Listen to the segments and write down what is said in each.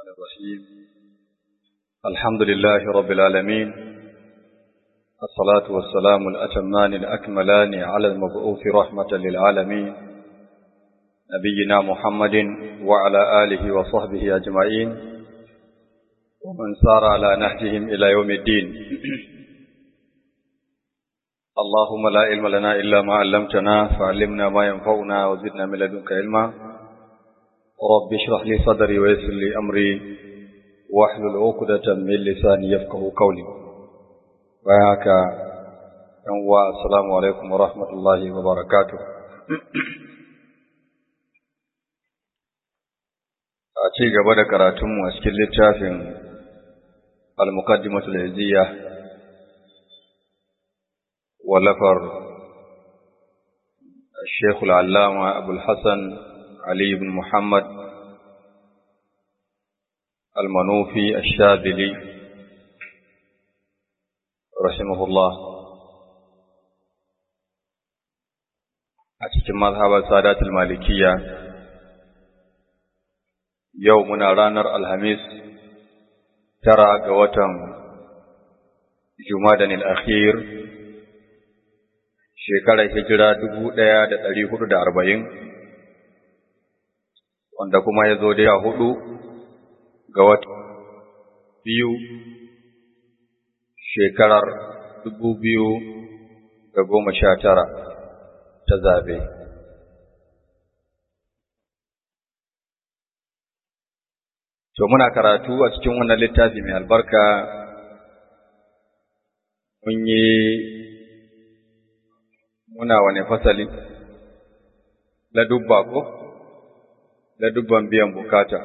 الرحيم الحمد لله رب العالمين الصلاة والسلام الأتمان الأكملان على المبعوث رحمة للعالمين نبينا محمد وعلى آله وصحبه أجمعين ومن سار على نهجهم إلى يوم الدين اللهم لا علم لنا إلا ما علمتنا فعلمنا ما ينفعنا وزدنا من لدنك علما رب اشرح لي صدري ويسر لي أمري واحلل عقدة من لساني يفقه قولي وياك ينوى السلام عليكم ورحمة الله وبركاته a ci gaba da karatunmu a cikin littafin al-muqaddimatul izziya ولفر الشيخ العلامة أبو الحسن علي بن محمد المنوفي الشاذلي رحمه الله أتكلم مذهب السادات المالكية يومنا رانر الهميس ترى قوة جمادا الأخير shekarar hijira dubu ɗaya da ɗari hudu da arba'in, wanda kuma ya zo da hudu ga wata biyu shekarar dubu biyu da goma sha tara ta zabe. To muna karatu a cikin wannan littafi mai albarka mun yi muna wane fasali ladubba ko ladubban biyan bukata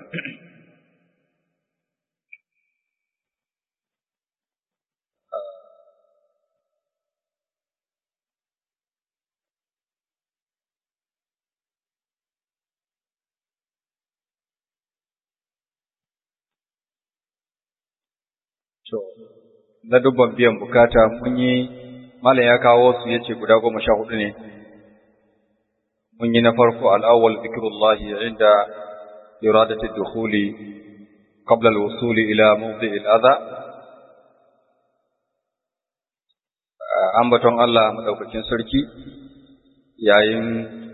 ladubban biyan bukata mun yi Malam ya kawo su yace guda goma sha hudu ne. Mun yi na farko al'awwal zikrullahi inda iradati dukhuli qabla al-wusuli ila mawdi' al-adha. Ambaton Allah madaukakin sarki yayin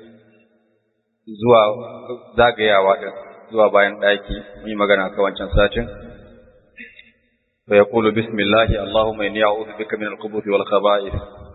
zuwa zagayawa din zuwa bayan daki mun yi magana kan wancan satin. فيقول بسم الله اللهم إني أعوذ بك من الخبث والخبائث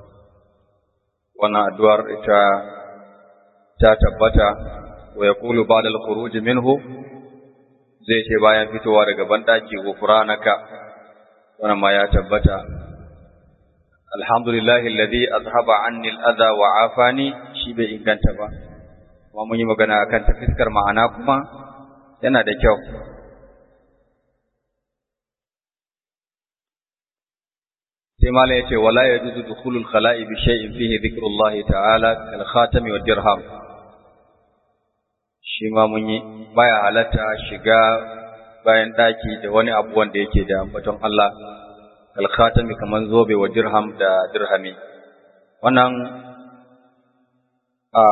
وانا أدوار إتا تاتبتا ويقول بعد الخروج منه zai ce bayan fitowa daga banɗaki gufranaka wannan ma ya tabbata alhamdulillahi alladhi azhaba anni al-adha wa afani shi bai inganta ba kuma mun yi magana akan ta fiskar ma'ana kuma yana da kyau sai malam yace wala yajuzu dukhulul khala'i bi shay'in fihi dhikrullahi ta'ala kal khatami wad dirham shi ma mun yi baya halatta shiga bayan daki da wani abu wanda yake da ambaton Allah kal khatami kaman zobe wa dirham da dirhami wannan a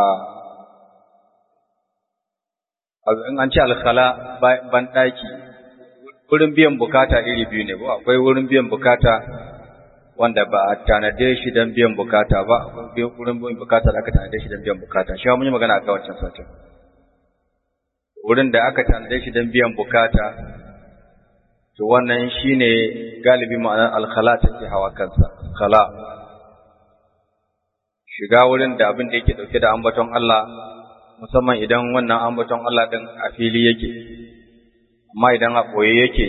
in an ce alkhala ban daki wurin biyan bukata iri biyu ne ba akwai wurin biyan bukata wanda ba a tanade shi don biyan bukata ba wurin biyan bukata da aka tanade shi don biyan bukata shi mun yi magana a wancan satin wurin da aka tanade shi don biyan bukata to wannan shine galibi ma'anar alkhala take hawa kansa khala shiga wurin da abin da yake dauke da ambaton Allah musamman idan wannan ambaton Allah din a fili yake amma idan a boye yake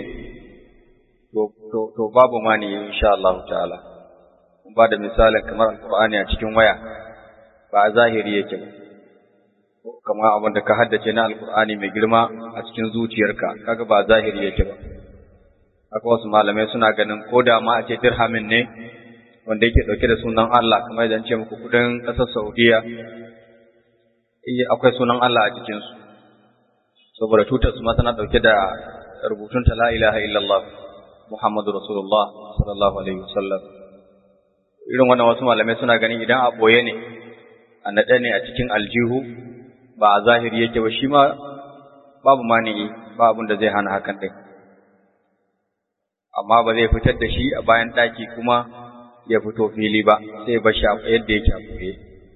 to babu mani insha Allah ta'ala ba da misalin kamar alqur'ani a cikin waya ba a zahiri yake ba kamar abin da ka haddace na alqur'ani mai girma a cikin zuciyarka kaga ba zahiri yake ba haka wasu malamai suna ganin ko da ma a ce dirhamin ne wanda yake dauke da sunan Allah kamar idan ce muku kudin kasar Saudiya akwai sunan Allah a cikin su saboda tutar su ma tana dauke da rubutun ta la ilaha illallah Muhammadu Rasulullah sallallahu Alaihi wasallam. Irin wannan wasu malamai suna ganin idan a ɓoye ne, a naɗe ne a cikin aljihu, ba a zahiri yake ba shi ma babu mani'i ba abin da zai hana hakan ɗin amma ba zai fitar da shi a bayan ɗaki kuma ya fito fili ba sai ba shi yadda yake a buɗe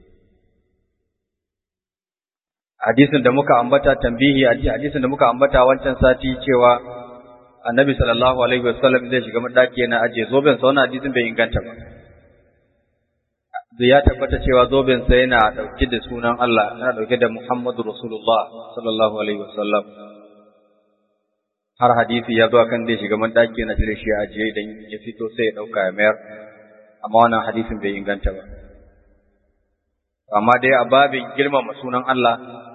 hadisin da muka ambata tambihi a hadisin da muka ambata wancan sati cewa annabi sallallahu alaihi wasallam zai shiga madaki yana aje zoben sa wannan hadisin bai inganta ba ya tabbata cewa zoben sa yana dauke da sunan Allah yana dauke da Muhammadu Rasulullah sallallahu alaihi wasallam har hadisi ya zo kan zai shiga madaki yana cire shi aje idan ya fito sai ya dauka ya mayar amma wannan hadisin bai inganta ba amma dai a babin girmama sunan Allah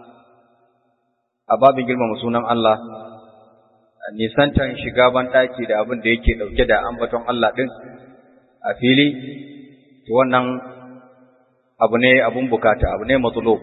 a babin girmama sunan Allah nisantan shiga ban ɗaki da abin da yake ɗauke da ambaton Allah ɗin a fili to wannan abu ne abun bukata abu ne matsulo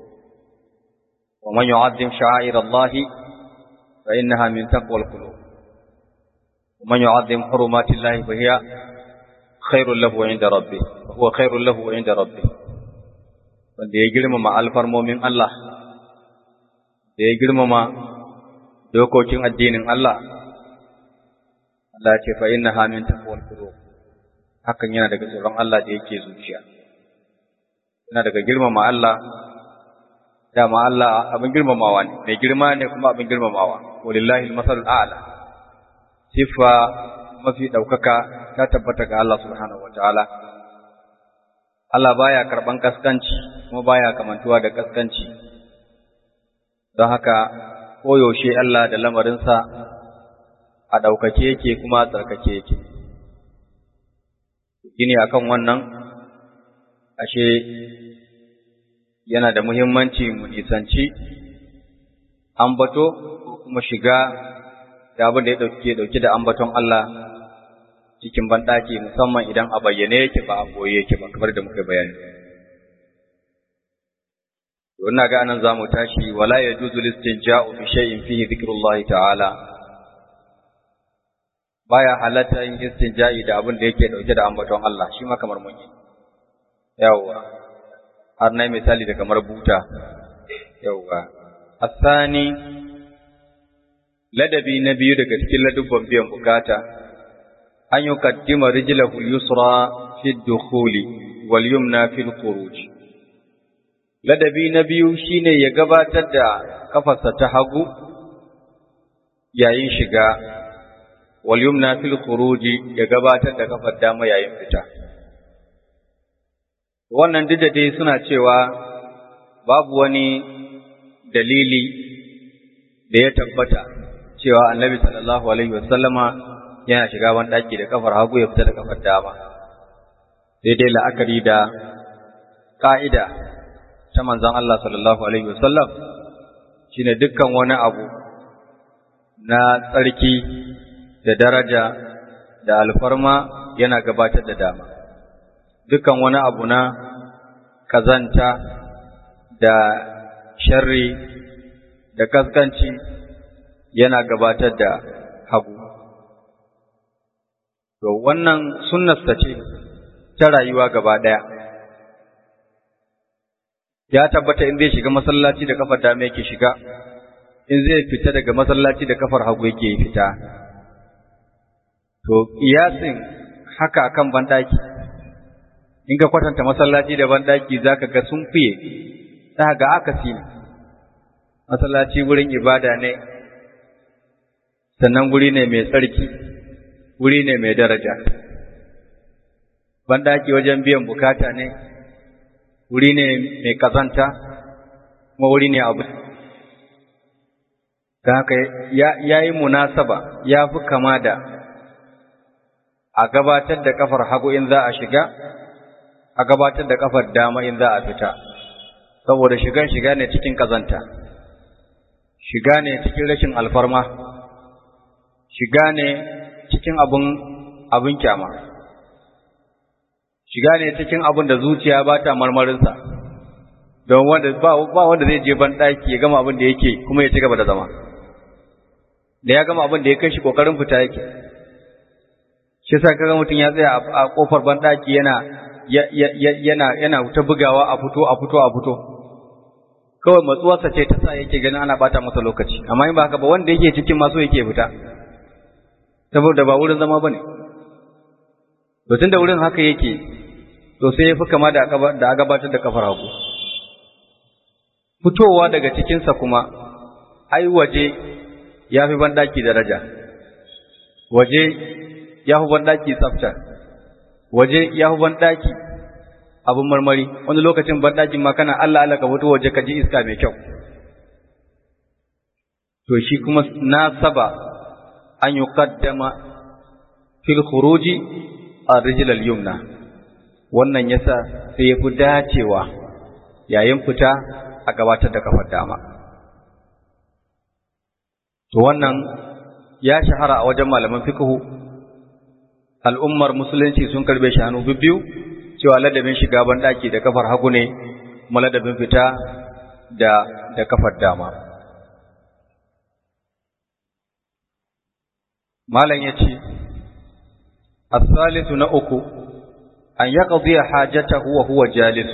wa man yu'azzim sha'air Allah fa innaha min taqwal qulub wa man yu'azzim hurumati Allah fa hiya khairul lahu 'inda rabbih huwa khairul lahu 'inda rabbih wanda ya girmama alfarmomin Allah da ya girmama dokokin addinin Allah Allah ya ce fa innaha min taqwal qulub hakan yana daga tsoron Allah da yake zuciya yana daga girmama Allah dama Allah abin girmamawa ne mai girma ne kuma abin girmamawa walillahi almasalul a'la sifa mafi daukaka ta tabbata ga Allah subhanahu wataala Allah baya karban kaskanci kuma baya kamantuwa da kaskanci don haka koyaushe Allah da lamarinsa a ɗaukake yake kuma a tsarkake yake. Gini akan wannan, ashe yana da muhimmanci mu nisanci, ambato ko kuma shiga da abin da ya ɗauke ɗauke da ambaton Allah cikin banɗaki musamman idan a bayyane yake ba a boye yake ba kamar da muka bayani. wannan ga anan zamu tashi wala yajuzu listinja'u bi shay'in fihi dhikrullahi ta'ala baya halatta yin istinja'i da abin da yake dauke da ambaton Allah shi ma kamar mun yi yawa har na misali da kamar buta yawa asani ladabi na biyu daga cikin ladubban biyan bukata an yuqaddima rijlahu yusra fi dukhuli wal yumna fi khuruj ladabi na biyu shine ya gabatar da kafarsa ta hagu yayin shiga wal yumna fil khuruji ya gabatar da kafar dama yayin fita wannan duk da dai suna cewa babu wani dalili da ya tabbata cewa annabi sallallahu alaihi wasallama yana shiga wani daki da kafar hagu ya fita da kafar dama sai dai la'akari da ka'ida ta manzon Allah sallallahu alaihi wasallam shine dukkan wani abu na tsarki da daraja da alfarma yana gabatar da dama dukkan wani abu na kazanta da sharri da kaskanci yana gabatar da hagu to wannan sunnarsa ce ta rayuwa gaba ɗaya ya tabbata in zai shiga masallaci da kafar dama yake shiga in zai fita daga masallaci da kafar hagu yake fita to kiyasin haka akan bandaki in ka kwatanta masallaci da bandaki zaka ga sun fiye za ga akasi ne masallaci wurin ibada ne sannan guri ne mai tsarki wuri ne mai daraja bandaki wajen biyan bukata ne wuri ne mai kazanta kuma wuri ne abu da haka ya yi munasaba ya fi kama da a gabatar da kafar hagu in za a shiga a gabatar da kafar dama in za a fita saboda shigan shiga ne cikin kazanta shiga ne cikin rashin alfarma shiga ne cikin abun abin kyama shiga ne cikin abin da zuciya ba ta marmarinsa don wanda ba, ba wanda zai je ban ɗaki ya gama abin da yake kuma ya ci gaba da zama da ya gama abin da ya kai shi kokarin fita yake shi sa kaga mutum ya tsaya a kofar ban ɗaki yana yana yana ta bugawa a fito a fito a fito kawai matsuwarsa ce ta sa yake ganin ana bata masa lokaci amma in ba haka ba wanda yake cikin maso yake fita saboda ba wurin zama bane to tunda wurin haka yake to sai ya fi kama da a gabatar da kafar hagu fitowa daga cikinsa kuma ai waje ya fi banɗaki daraja waje ya fi banɗaki tsafta waje ya fi banɗaki abin marmari wani lokacin banɗakin ma kana Allah Allah ka fito waje ka ji iska mai kyau to shi kuma na saba an yi kaddama fil khuruji a rijilal yumna wannan yasa sai ya fi dacewa yayin fita a gabatar da kafar dama to wannan ya shahara a wajen malaman fiqhu al'ummar musulunci sun karbe shi hannu biyu cewa ladabin shiga ban daki da kafar hagu ne kuma ladabin fita da da kafar dama malam yace الثالث نأكو أن يقضي حاجته وهو جالس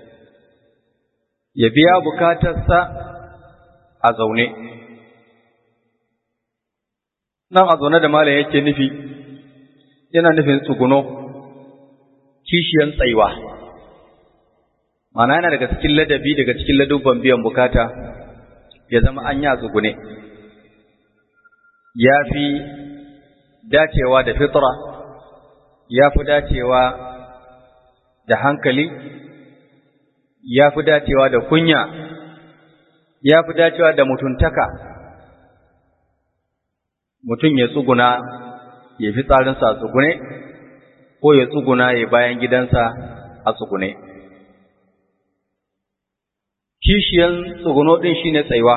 يبيع بكاتسا أزوني nan a zaune da malam yake nufi yana nufin tsuguno kishiyan tsaiwa mana yana daga cikin ladabi daga cikin ladubban biyan bukata ya zama an yi a tsugune ya fi dacewa da fitra ya fi dacewa da hankali ya fi dacewa da kunya ya fi dacewa da mutuntaka mutum ya tsuguna ya fi tsarinsa a tsugune ko ya tsuguna ya bayan gidansa a tsugune kishiyan tsuguno ɗin shine tsaiwa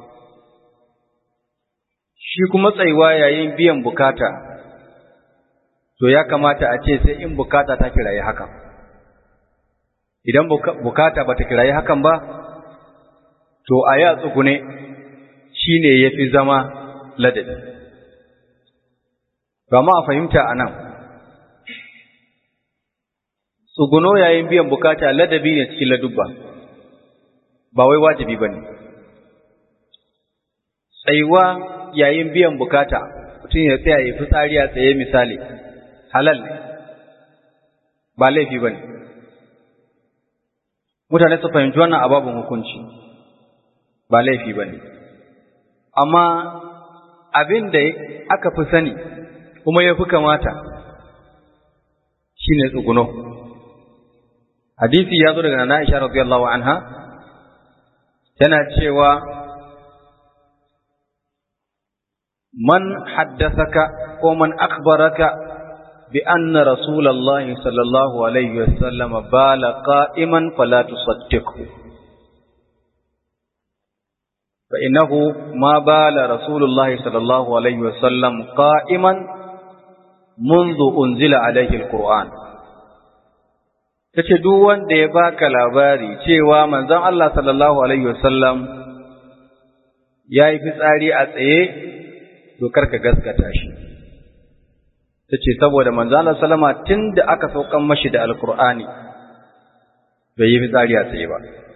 shi kuma tsaiwa yayin biyan bukata to ya kamata a ce sai in bukata ta kirayi hakan idan bukata ba ta kirayi hakan ba to a ya tsugune shine ya fi zama ladabi ba ma a fahimta a nan tsuguno yayin biyan bukata ladabi ne cikin ladubba ba wai wajibi ba ne tsayuwa yayin biyan bukata mutum ya tsaya ya fi tsari a tsaye misali halal ne ba laifi ba ne mutane su fahimci wannan ababin hukunci ba laifi ba ne amma abin da aka fi sani kuma ya fi kamata shi ne tsuguno hadisi ya zo daga na Aisha radiyallahu anha tana cewa man haddasaka ko man akhbaraka بأن رسول الله صلى الله عليه وسلم بال قائما فلا تصدقه فإنه ما بال رسول الله صلى الله عليه وسلم قائما منذ أنزل عليه القرآن tace duk wanda ya baka labari cewa manzon Allah sallallahu alaihi wasallam yayi fitsari a tsaye to karka gaskata shi tace saboda manzon Allah sallama tunda aka saukan mashi da alqur'ani bai yi fitsari a tsaye ba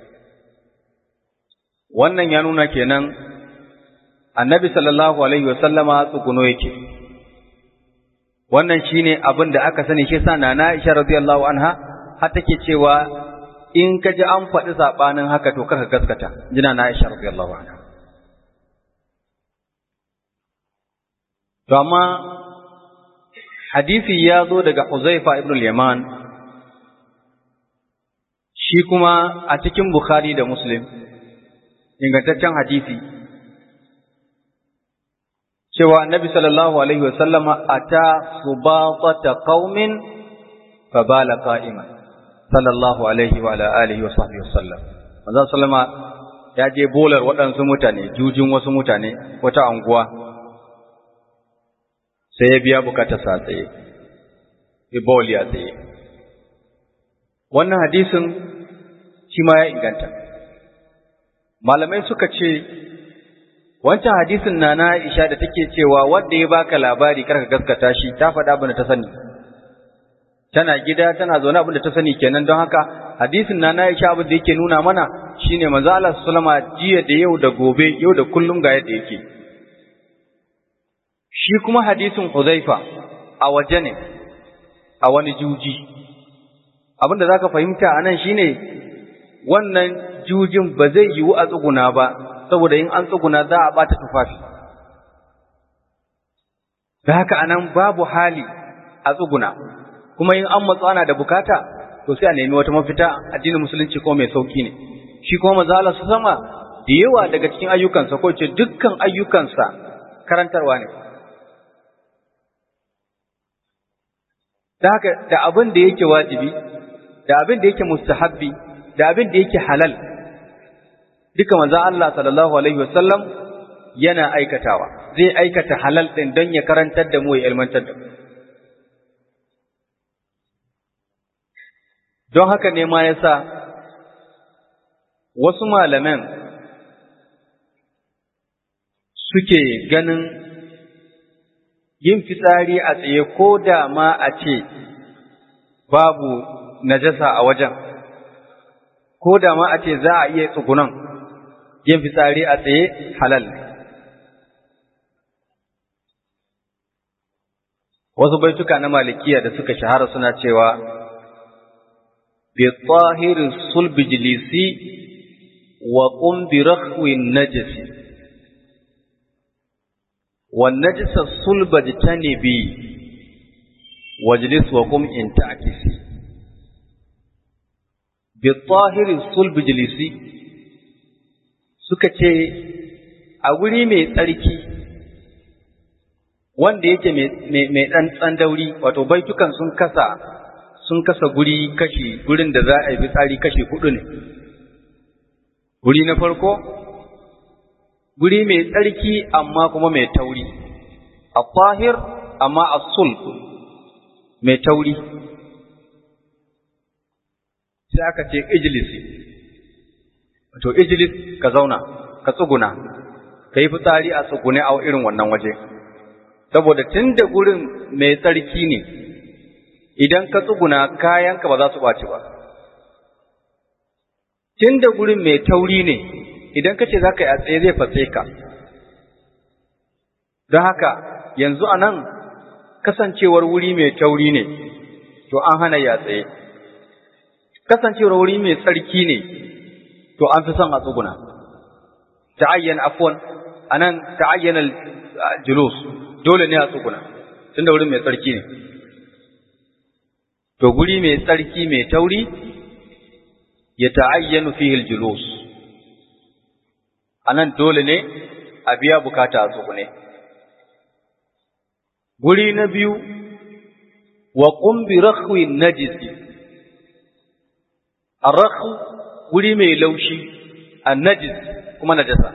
wannan ya nuna kenan annabi sallallahu alaihi wasallama tsuguno yake wannan shine abin da aka sani shi sa nana Aisha radiyallahu anha har take cewa in ka ji an faɗi sabanin haka to kar ka gaskata jina na Aisha radiyallahu anha to amma hadisi ya zo daga Huzaifa ibn al-Yaman shi kuma a cikin Bukhari da Muslim ingantaccen hadisi cewa annabi sallallahu alaihi wasallama ata subatata qaumin fa bala qa'iman sallallahu alaihi wa ala alihi wa sahbihi wasallam manzo sallama ya je bolar waɗansu mutane jujin wasu mutane wata anguwa sai ya biya bukatar sa tsaye ibol ya tsaye wannan hadisin shi ma ya inganta malamai suka ce wancan hadisin na na Aisha da take cewa wanda ya baka labari karka gaskata shi ta faɗa abin da ta sani tana gida tana zaune abin da ta sani kenan don haka hadisin na na Aisha abin da yake nuna mana shine manzo Allah sallama jiya da yau da gobe yau da kullum ga yadda yake shi kuma hadisin Huzaifa a waje ne a wani juji abinda zaka fahimta anan shine wannan jujin ba zai yiwu a tsuguna ba saboda in an tsuguna za a bata tufafi da haka anan babu hali a tsuguna kuma in an matsu ana da bukata to sai a nemi wata mafita addinin musulunci ko mai sauki ne shi kuma manzo Allah sama da yawa daga cikin ayyukansa ko ce dukkan ayyukansa karantarwa ne da haka da abin da yake wajibi da abin da yake mustahabbi da abin da yake halal duka manzo Allah sallallahu alaihi wasallam yana aikatawa zai aikata halal din don ya karantar da mu ya ilmantar da mu don haka ne ma yasa wasu malaman suke ganin yin fitsari a tsaye ko da ma a ce babu najasa a wajen ko da ma a ce za a iya tsugunan yin fitsari a tsaye halal ne wasu baituka na malikiya da suka shahara suna cewa bi tsahirin sulbi jilisi wa qum bi rakhwi najisi wa najisa sulba jitanibi wajlis wa qum in ta'kisi bi tsahirin sulbi jilisi suka ce a guri mai tsarki wanda yake mai ɗan tsandauri wato baitukan sun kasa sun kasa guri kashi gurin da za a yi fitsari kashi hudu ne guri na farko guri mai tsarki amma kuma mai tauri a tahir amma a sul mai tauri sai aka ce ijlisi wato ijlis ka zauna ka tsuguna ka yi fitsari a tsugune a irin wannan waje saboda tun da gurin mai tsarki ne idan ka tsuguna kayanka ba za su ɓaci ba tun da gurin mai tauri ne idan ka ce za ka yi a tsaye zai fatse ka don haka yanzu a nan kasancewar wuri mai tauri ne to an hana ya tsaye kasancewar wuri mai tsarki ne to an fi son a tsuguna ta'ayyan afwan anan ta'ayyana julus dole ne a tsuguna tunda wurin mai tsarki ne to guri mai tsarki mai tauri ya ta'ayyanu fihi julus anan dole ne a biya bukata a tsugune guri na biyu wa qum bi rakhwi najisi ar-rakhu guri mai laushi an-najis kuma najasa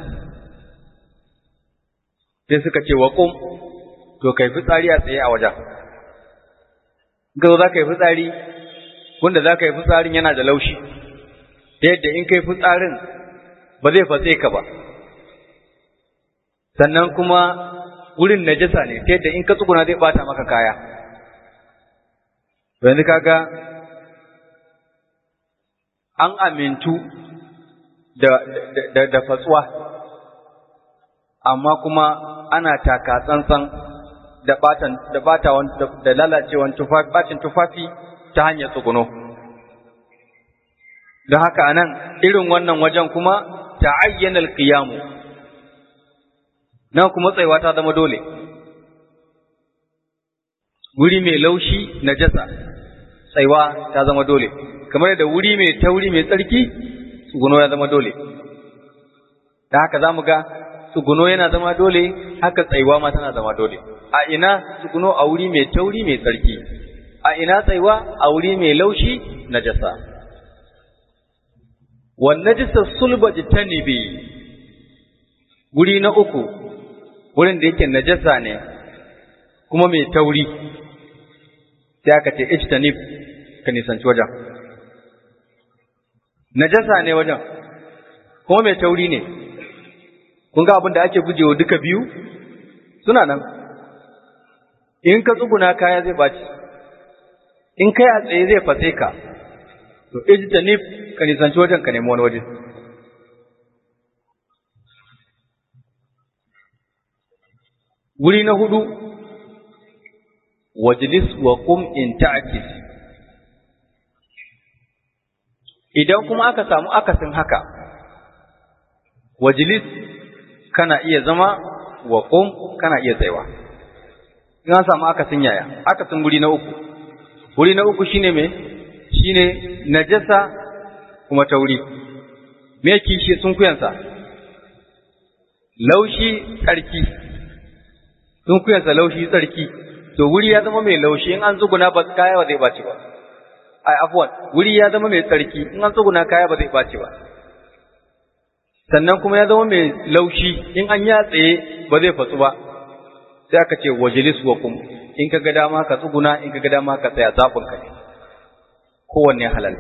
sai suka ce wa qum to kai fitsari a tsaye a wajen gazo za ka yi fitsari wanda za ka yi fitsarin yana da laushi ta yadda in kai fitsarin ba zai fatse ka ba sannan kuma wurin najasa ne ta yadda in ka tsuguna zai bata maka kaya yanzu kaga an amintu da, da, da, fatsuwa amma kuma ana taka tsantsan da batan da batawan da lalacewan tufafi bacin tufafi ta hanyar tsuguno don haka anan irin wannan wajen kuma ta'ayyana al-qiyamu nan kuma tsaiwa ta zama dole wuri mai laushi najasa tsaiwa ta zama dole kamar da wuri mai tauri mai tsarki tsuguno ya zama dole da haka zamu ga tsuguno yana zama dole haka tsaiwa ma tana zama dole a ina tsuguno a wuri mai tauri mai tsarki a ina tsaiwa a wuri mai laushi najasa wan najasa sulba jitanibi guri na uku wurin da yake najasa ne kuma mai tauri sai aka ce ijtanib ka nisanci wajen najasa ne wajen kuma mai tauri ne kun ga abin da ake gujewa duka biyu suna nan in ka tsuguna kaya zai ɓaci in kai a tsaye zai fase ka to ijtanib ka nisanci wajen ka nemi wani waje wuri na hudu wajlis wa qum in ta'kis idan kuma aka samu akasin haka wajlis kana iya zama wa qum kana iya tsayawa in an samu akasin yaya akasin wuri na uku wuri na uku shine me shine najasa kuma tauri me kishi sun kuyansa laushi tsarki sun kuyansa laushi tsarki to wuri ya zama mai laushi in an tsuguna ba kaya ba zai baci ba ai afwan wuri ya zama mai tsarki in an tsuguna kaya ba zai baci ba sannan kuma ya zama mai laushi in an ya tsaye ba zai fatsu ba sai aka ce wajilis wa kum in ka ga dama ka tsuguna in ka ga dama ka tsaya zafin ka ne kowanne halal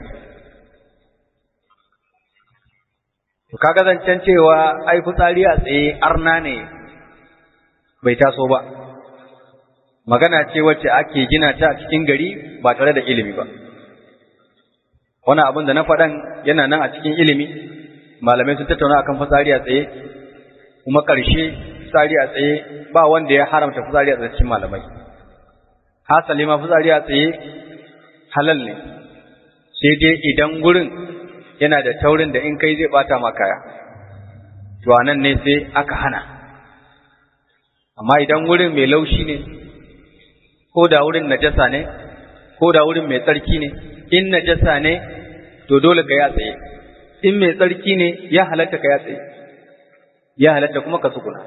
to kaga zancen cewa ai fitsari a tsaye arna ne bai taso ba magana ce wacce ake gina ta a cikin gari ba tare da ilimi ba wani abin da na faɗan yana nan a cikin ilimi malamai sun tattauna akan fitsari a tsaye kuma ƙarshe fitsari a tsaye ba wanda ya haramta fitsari a tsaye cikin malamai hasali ma fitsari a tsaye halal ne sai dai idan gurin yana da taurin da in kai zai bata ma kaya to anan ne sai aka hana amma idan wurin mai laushi ne ko da wurin najasa ne ko da wurin mai tsarki ne in najasa ne to dole ka ya tsaye in mai tsarki ne ya halatta ka ya tsaye ya halatta kuma ka tsuguna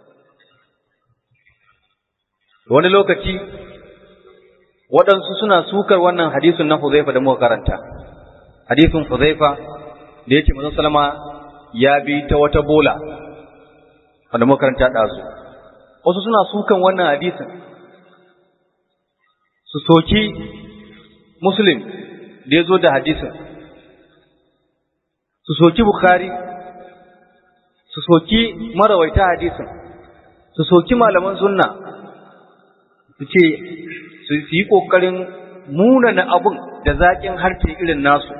wani lokaci waɗansu suna sukar wannan hadisun na Huzaifa da muka karanta hadisin Huzaifa da yake manzon salama ya bi ta wata bola wanda muka karanta ɗazu wasu suna sukan wannan hadisin su soki muslim da ya zo da hadisin su soki bukhari su soki marawaita hadisin su soki malaman sunna su ce su yi ƙoƙarin munana abun da zaƙin harshe irin nasu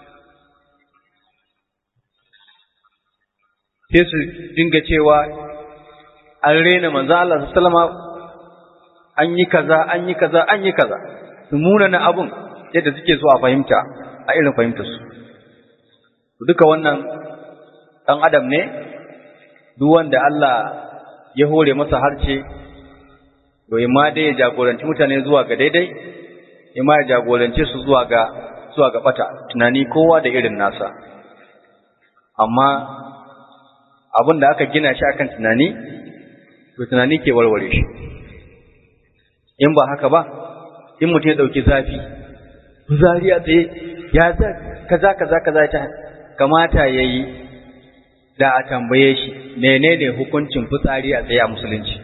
sai su dinga cewa an rena manzo Allah sallama an yi kaza an yi kaza an yi kaza su munana abun yadda suke so a fahimta a irin fahimtar su duka wannan ɗan adam ne duk wanda Allah ya hore masa harce to ma dai ya jagoranci mutane zuwa ga daidai ma ya jagorance su zuwa ga zuwa ga bata tunani kowa da irin nasa amma abin da aka gina shi akan tunani to tunani ke warware shi in ba haka ba in mutum ya dauki zafi zari a tsaye ya za kaza kaza kaza ta kamata yayi da a tambaye shi menene hukuncin fitsari a tsaye a musulunci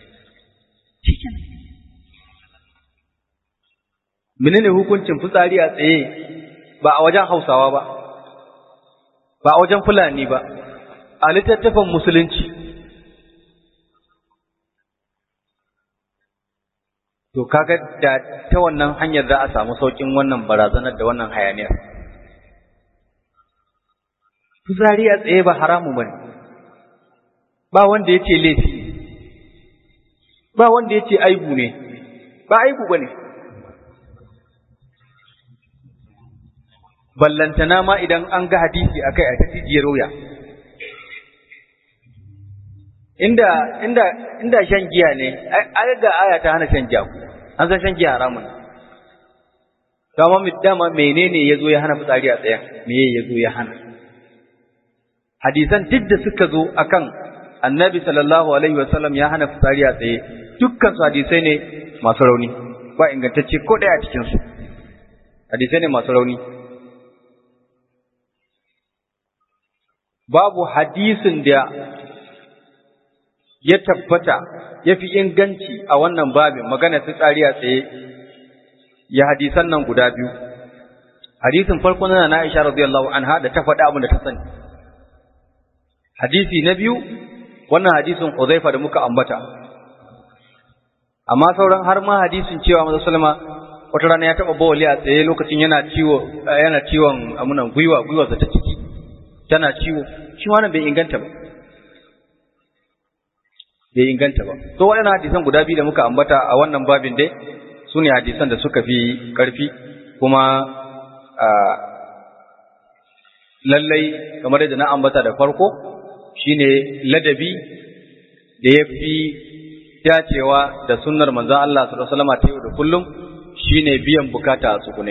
menene hukuncin fitsari a tsaye ba a wajen hausawa ba ba a wajen fulani ba a littattafan musulunci to kaga da ta wannan hanyar za a samu saukin wannan barazanar da wannan hayaniyar fitsari a tsaye ba haramu bane ba wanda ya ce laifi ba wanda ya ce aibu ne ba aibu ba ne ballantana ma idan an ga hadisi a kai a ta jijiyar wuya inda inda inda shan giya ne ai ga aya ta hana shan giya an san shan giya haramun dama dama menene yazo ya hana fitsari a tsayen me yazo ya hana hadisan duk da suka zo akan annabi sallallahu alaihi wasallam ya hana fitsari a tsaye dukkan su hadisai ne masu rauni ba ingantacce ko ɗaya a cikin su hadisai ne masu rauni babu hadisin da ya tabbata ya fi inganci a wannan babin magana fitsari a tsaye ya hadisan nan guda biyu hadisin farko na na Aisha radiyallahu anha da ta faɗi abin da ta sani hadisi na biyu wannan hadisin Huzaifa da muka ambata amma sauran har ma hadisin cewa manzo sallama wata rana ya taba bawali a tsaye lokacin yana ciwo yana ciwon amunan gwiwa gwiwarsa ta ciki tana ciwo shi wannan bai inganta ba bai inganta ba to waɗannan hadisan guda biyu da muka ambata a wannan babin dai su ne hadisan da suka fi ƙarfi kuma lallai kamar yadda na ambata da farko shine ladabi da ya fi dacewa da sunnar manzon Allah sallallahu alaihi wasallam ta yau da kullum shine biyan bukata a tsugune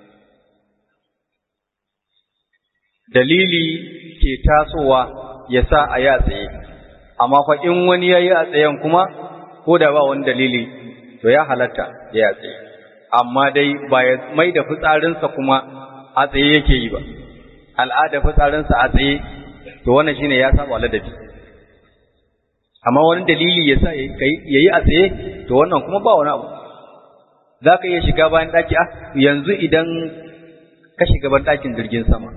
dalili ke tasowa ya sa a yi a tsaye amma fa in wani ya yi a tsayen kuma ko da ba wani dalili to ya halatta ya yi a tsaye amma dai ba ya mai da fitsarinsa kuma a tsaye yake yi ba al'ada fitsarinsa a tsaye to wannan shine ya saba ladabi amma wani dalili ya sa ya yi a tsaye to wannan kuma ba wani abu za ka iya shiga bayan ɗaki a yanzu idan ka shiga ban ɗakin jirgin sama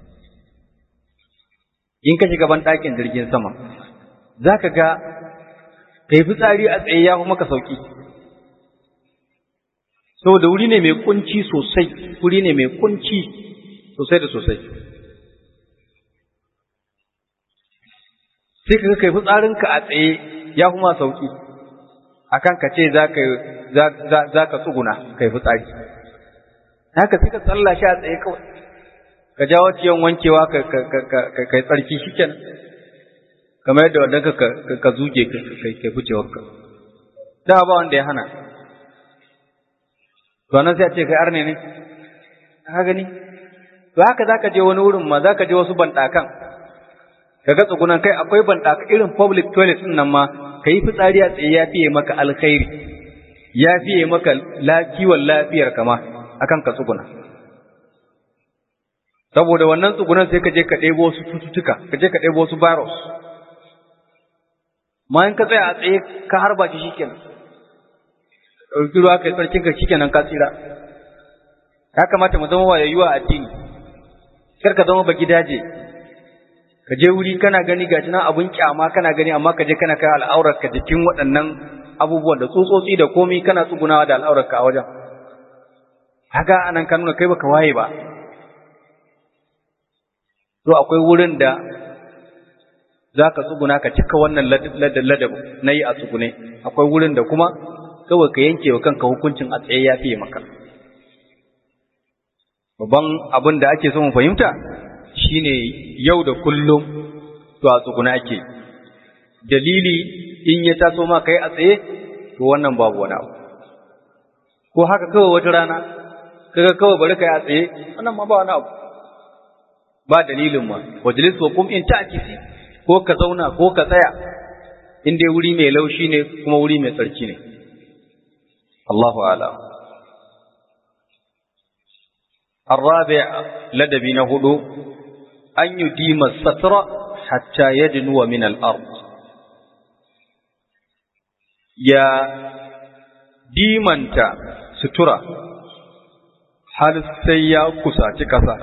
in ka shiga ban ɗakin jirgin sama za ka ga ka yi fitsari a tsaye ya fi maka sauki saboda wuri ne mai kunci sosai wuri ne mai kunci sosai da sosai sai ka kai fitsarinka a tsaye ya kuma sauki akan ka ce za ka tsuguna kai fitsari haka sai ka tsalla shi a tsaye kawai ka jawo ciyon wankewa kai tsarki shi kenan kamar yadda wadda ka zuge kai ficewarka da ba wanda ya hana to nan sai a ce kai arne ne ka gani to haka za ka je wani wurin ma za ka je wasu banɗakan ka ga tsugunan kai akwai banɗaka irin public toilet ɗin nan ma ka yi fitsari a tsaye ya fiye maka alkhairi ya fiye maka kiwon lafiyar kama akan ka tsuguna saboda wannan tsugunan sai ka je ka ɗebo wasu cututtuka ka je ka ɗebo wasu virus ma in ka tsaya a tsaye ka harba shi shikenan ɗauki ruwa kai tsarkin ka shikenan ka tsira ya kamata mu zama wayayyuwa addini kar ka zama baki daje ka je wuri kana gani gashi nan abun kyama kana gani amma ka je kana kai al'aurar ka jikin waɗannan abubuwan da tsotsotsi da komai kana tsugunawa da al'aurar ka a wajen haka anan ka nuna kai baka waye ba to akwai wurin da za ka tsuguna ka cika wannan ladab na yi a tsugune akwai wurin da kuma kawai ka yanke wa kanka hukuncin a tsaye ya fiye maka babban abin da ake so mu fahimta shine yau da kullum to a tsuguna ake dalili in ya taso ma kai a tsaye to wannan babu wani abu ko haka kawai wata rana kaga kawai bari kai a tsaye wannan ma ba wani abu ba dalilin ma wajlis wa kum in ta'kisi ko ka zauna ko ka tsaya in dai wuri mai laushi ne kuma wuri mai tsarki ne Allahu a'lam الرابع لدبي نهدو أن يديم الستر حتى يدنو من الأرض يا ديمنت سترة هل سيا كساتي كسا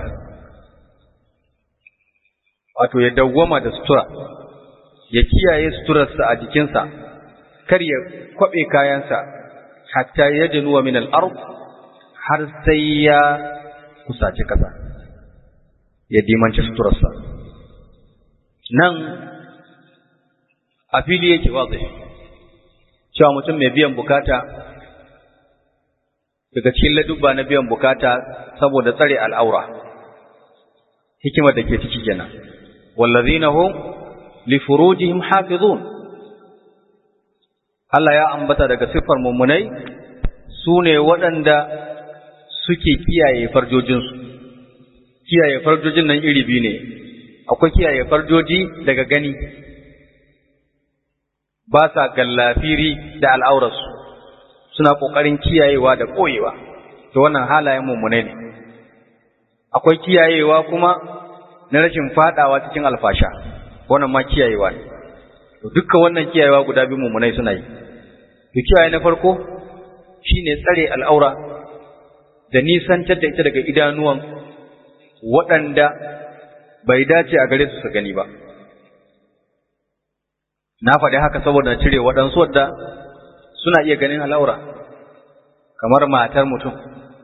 wato ya dawwama da sutura ya kiyaye suturarsa a jikinsa kar ya kwaɓe kayansa hatta ya jinuwa min al'ard har sai ya kusaci ƙasa ya dimanci suturarsa nan a fili yake watsa cewa mutum mai biyan bukata daga cikin ladubba na biyan bukata saboda tsare al'aura hikimar da ke ciki kenan wallazina hum li furujihim hafizun Allah ya ambata daga siffar mummunai su ne waɗanda suke kiyaye farjojinsu kiyaye farjojin nan iri biyu ne akwai kiyaye farjoji daga gani ba sa gallafiri da al'aurarsu suna ƙoƙarin kiyayewa da ɓoyewa to wannan halayen mummunai ne akwai kiyayewa kuma na rashin fadawa cikin alfasha wannan ma kiyayewa ne to dukkan wannan kiyayewa guda biyu mummunai suna yi to kiyaye na farko shine tsare al'aura da nisantar da ita daga idanuwan waɗanda bai dace a gare su su gani ba na faɗi haka saboda cire waɗansu wadda suna iya ganin al'aura kamar matar mutum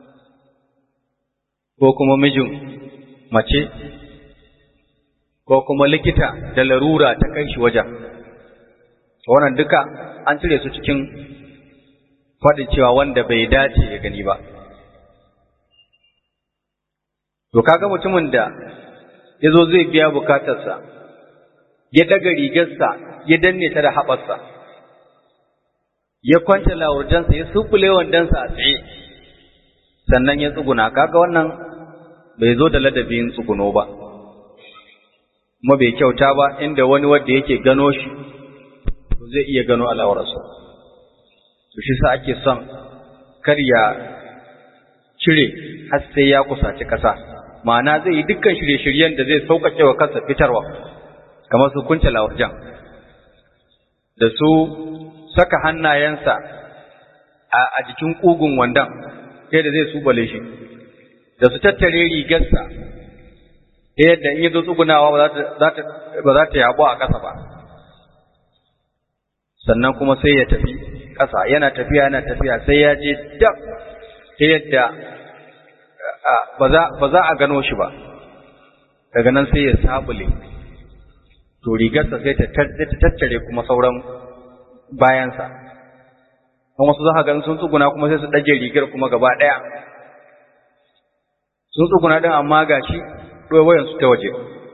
ko kuma mijin mace ko kuma likita da larura ta kai shi wajen wannan duka an cire su cikin faɗin cewa wanda bai dace ya gani ba to kaga mutumin da ya zo zai biya bukatarsa ya daga rigarsa ya danne ta da haɓarsa ya kwanta lawurjansa ya sufule wandansa a tsaye sannan ya tsuguna kaga wannan bai zo da ladabin tsuguno ba kuma bai kyauta ba inda wani wanda yake gano shi to zai iya gano al'aurarsa to shi sa ake son kar ya cire har sai ya kusaci ƙasa ma'ana zai yi dukkan shirye-shiryen da zai sauƙaƙe wa kansa fitarwa kamar su kunce lawarjan da su saka hannayensa a jikin ƙugun wandan sai da zai subale shi da su tattare rigarsa ta yadda in yi zo tsugunawa ba za ta yabo a ƙasa ba sannan kuma sai ya tafi ƙasa yana tafiya yana tafiya sai ya je dab ta yadda ba za a gano shi ba daga nan sai ya sabule to rigarsa sai ta tattare kuma sauran bayansa kuma wasu za ka ganin sun tsuguna kuma sai su ɗage rigar kuma gaba ɗaya sun tsuguna ɗin amma ga shi ɗowayensu ta waje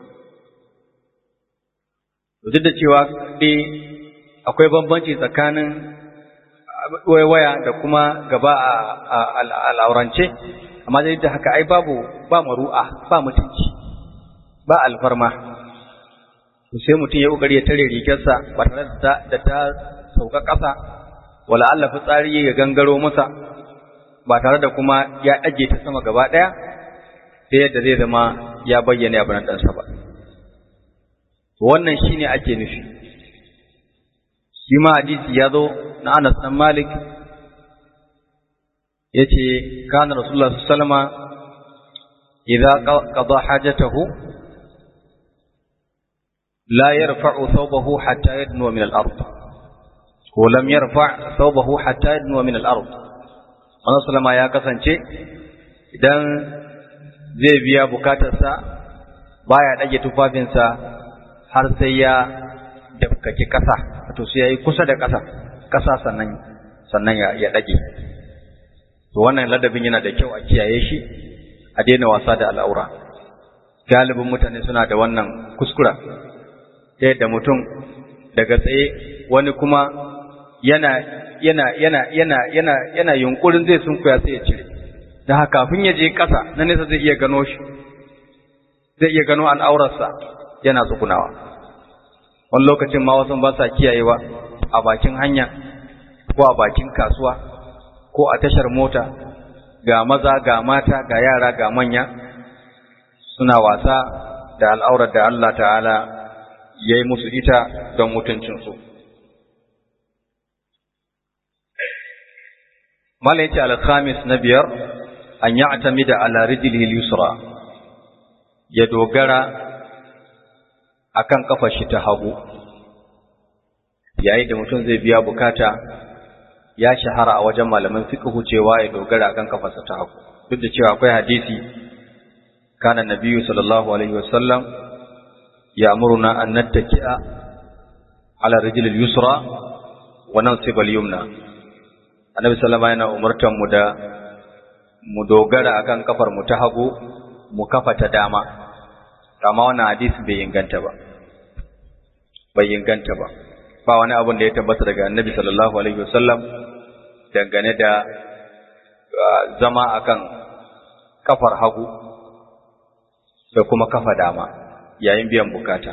duk da cewa dai akwai bambanci tsakanin waya da kuma gaba a al'aurance amma dai da haka ai babu ba maru'a ba mutunci ba alfarma to sai mutum ya kokari ya tare rigarsa ba tare da ta sauka ƙasa wala Allah fitsari ya gangaro masa ba tare da kuma ya ɗage ta sama gaba ɗaya sai yadda zai zama ya bayyana abin ɗansa ba wannan shine ake nufi shi ma hadisi ya zo na Anas dan Malik yace kana Rasulullah sallallahu alaihi wasallam idza qada hajatahu la yarfa'u thawbahu hatta yadnu min al-ard ko lam yarfa' thawbahu hatta yadnu min al-ard Wannan sallama ya kasance idan zai biya bukatarsa baya dage tufafinsa har sai ya dafkaki kasa to sai yayi kusa da kasa kasa sannan sannan ya ya dage to wannan ladabin yana da kyau a kiyaye shi a daina wasa da al'aura galibin mutane suna da wannan kuskura ta yadda mutum daga tsaye wani kuma yana yana yana yana yana yana yunkurin zai sunkuya sai ya cire da haka kafin ya je ƙasa na nesa zai iya gano shi zai iya gano al'aurarsa yana tsugunawa wani lokacin ma wasu ba sa kiyayewa a bakin hanya ko a bakin kasuwa ko a tashar mota ga maza ga mata ga yara ga manya suna wasa da al'aurar da Allah ta'ala ya yi musu ita don mutuncinsu. Mala ya ce alkhamis na biyar, an yi atami da alarijil yusra ya dogara a kan kafa shi ta hagu, yayin da mutum zai biya bukata ya shahara a wajen malaman fiqhu cewa ya dogara akan kafarsa ta hagu duk da cewa akwai hadisi kana nabiyyu sallallahu alaihi wasallam ya'muruna an nattaki'a ala rijl al-yusra wa nansib al-yumna annabi sallama yana umurtan mu da mu dogara akan kafar mu ta hagu mu kafa ta dama amma wannan hadisi bai inganta ba bai inganta ba ba wani abin da ya tabbata daga annabi sallallahu alaihi wasallam dangane da zama akan kafar hagu da kuma kafa dama yayin biyan bukata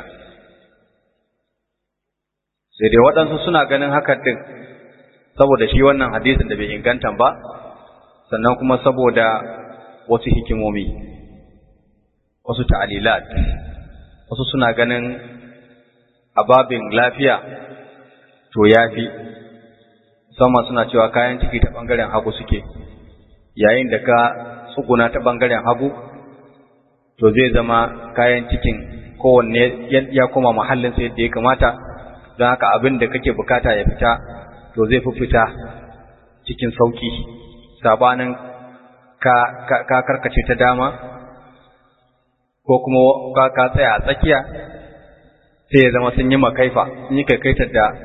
sai dai waɗansu suna ganin hakan din saboda shi wannan hadisin da bai inganta ba sannan kuma saboda wasu hikimomi wasu ta'alilat wasu suna ganin ababin lafiya to ya fi musamman suna cewa kayan ciki ta ɓangaren hagu suke yayin da ka tsuguna ta ɓangaren hagu to zai zama kayan cikin kowanne ya koma mahallinsa yadda ya kamata don haka abin da kake bukata ya fita to zai fi fita cikin sauki sabanin ka, ka, karkace ta dama ko kuma ka, ka tsaya a tsakiya sai ya zama sun yi makaifa sun yi kaikaitar da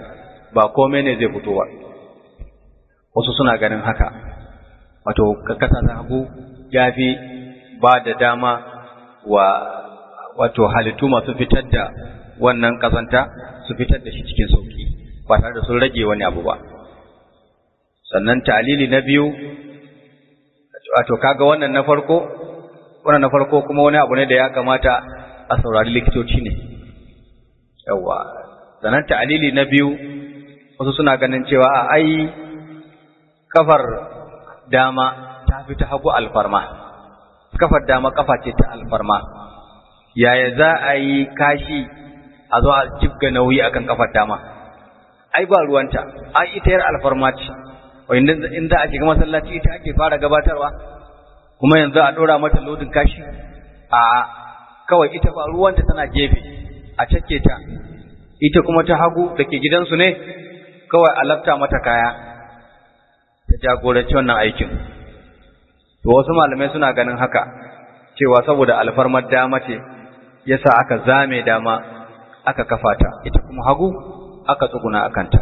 ba komai ne zai fito ba wasu suna ganin haka wato kasa ta hagu ya fi ba da dama wa wato halittu masu fitar da wannan kazanta su fitar da shi cikin sauki ba tare da sun rage wani abu ba sannan talili na biyu wato kaga wannan na farko wannan na farko kuma wani abu ne da ya kamata a saurari likitoci ne yawa sannan ta'alili na biyu wasu suna ganin cewa a ai kafar dama ta fi ta hagu alfarma kafar dama kafa ce ta alfarma yaya za a yi kashi a zo a jibga nauyi akan kafar dama ai ba ruwanta ai ita yar alfarma ce wanda in za a shiga masallaci ita ake fara gabatarwa kuma yanzu a ɗora mata lodin kashi a kawai ita ba ruwanta tana gefe a cake ta ita kuma ta hagu da ke gidansu ne kawai a lafta mata kaya ta jagoranci wannan aikin to wasu malamai suna ganin haka cewa saboda alfarmar dama ce yasa aka zame dama aka kafa ta ita kuma hagu aka tsuguna a kanta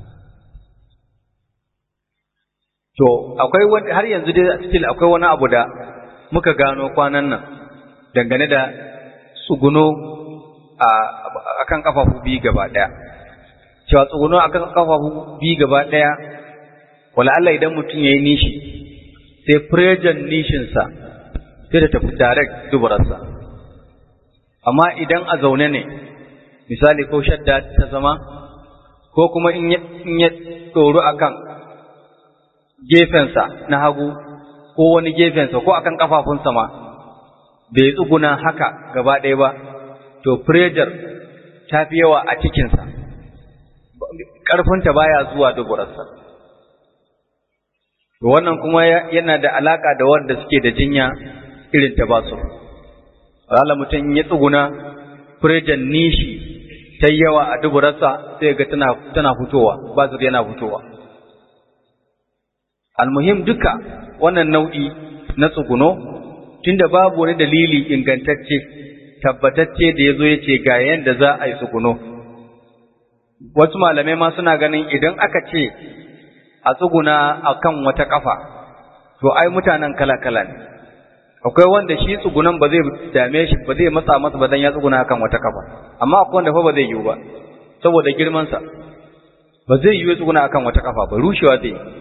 to akwai wani har yanzu dai still akwai wani abu da muka gano kwanan nan dangane da tsuguno a kan kafafu biyu gaba ɗaya cewa tsuguno a kan kafafu biyu gaba ɗaya wala Allah idan mutum ya yi nishi sai prejan nishinsa sai da tafi direct dubararsa amma idan a zaune ne misali ko shadda ta zama ko kuma in ya tsoro akan gefensa na hagu ko wani gefensa ko akan kafafunsa ma bai tsuguna haka gaba ɗaya ba to pressure ta fi yawa a cikinsa ƙarfinta baya zuwa duburarsa to wannan kuma yana da alaka da wanda suke da jinya irin ta basu wala mutum ya tsuguna pressure nishi ta yawa a duburarsa sai ga tana tana fitowa bazur yana fitowa almuhim duka wannan nau'i na tsuguno tunda babu wani dalili ingantacce tabbatacce da ya zo ya ce ga yanda za a yi tsuguno wasu malamai ma suna ganin idan aka ce a tsuguna a kan wata ƙafa to ai mutanen kala-kala ne akwai wanda shi tsugunan ba zai dame shi ba zai matsa masa ba dan ya tsuguna akan wata ƙafa amma akwai wanda fa ba zai yiwu ba saboda girmansa ba zai yiwu tsuguna akan wata ƙafa ba rushewa zai yi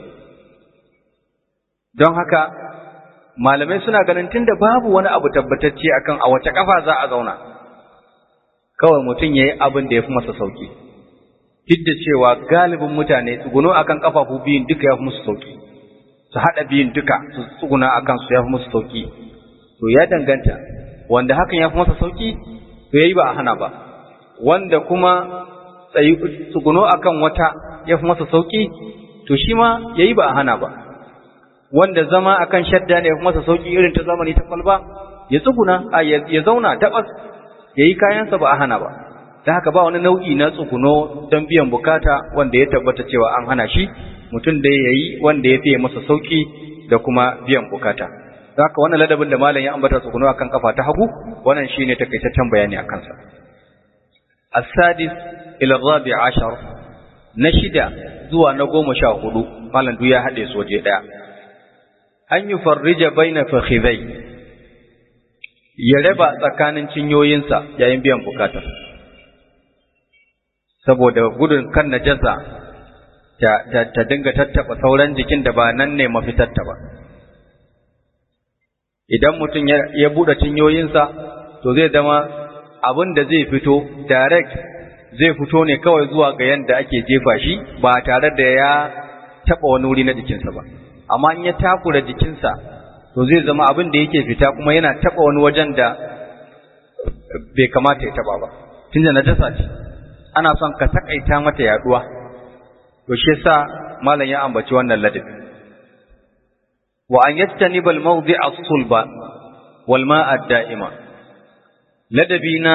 don haka malamai suna ganin tunda babu wani abu tabbatacce akan a wace kafa za a zauna kawai mutum yayi abin da yafi masa sauki duk da cewa galibin mutane tsuguno akan kafafu biyun duka yafi musu sauki su hada biyun duka su tsuguna akan su yafi musu sauki to ya danganta wanda hakan yafi masa sauki to yayi ba a hana ba wanda kuma tsayi tsuguno akan wata yafi masa sauki to shi ma yayi ba a hana ba wanda zama akan shadda ne kuma sa sauki irin ta zamani ta kwalba ya tsuguna ya zauna dabas yayi kayansa ba a hana ba dan haka ba wani nau'i na tsuguno don biyan bukata wanda ya tabbata cewa an hana shi mutum da yayi wanda ya fiye masa sauki da kuma biyan bukata dan haka wannan ladabin da malam ya ambata tsuguno akan kafa ta hagu wannan shine takaitaccen bayani akan sa as-sadis ila rabi ashar na shida zuwa na goma sha hudu malam duk ya haɗe su waje ɗaya an yi farrija baina fakhidai ya raba tsakanin cinyoyinsa yayin biyan bukatar saboda gudun kan najasa ta, ta, ta dinga tattaba sauran jikin da ba nan ne mafitarta ba idan mutum ya, ya buɗe cinyoyinsa to zai zama abin da zai fito direct zai fito ne kawai zuwa ga yadda ake jefa shi ba tare da ya taɓa wani wuri na jikinsa ba amma in ya takura jikinsa to zai zama abin da yake fita kuma yana taba wani wajen da bai kamata ya taba ba tunda najasa ce ana son ka takaita mata yaduwa to shi yasa malam ya ambaci wannan ladabi wa an yattaniba al-mawdi'a as-sulba wal ma'a ad-da'ima ladabi na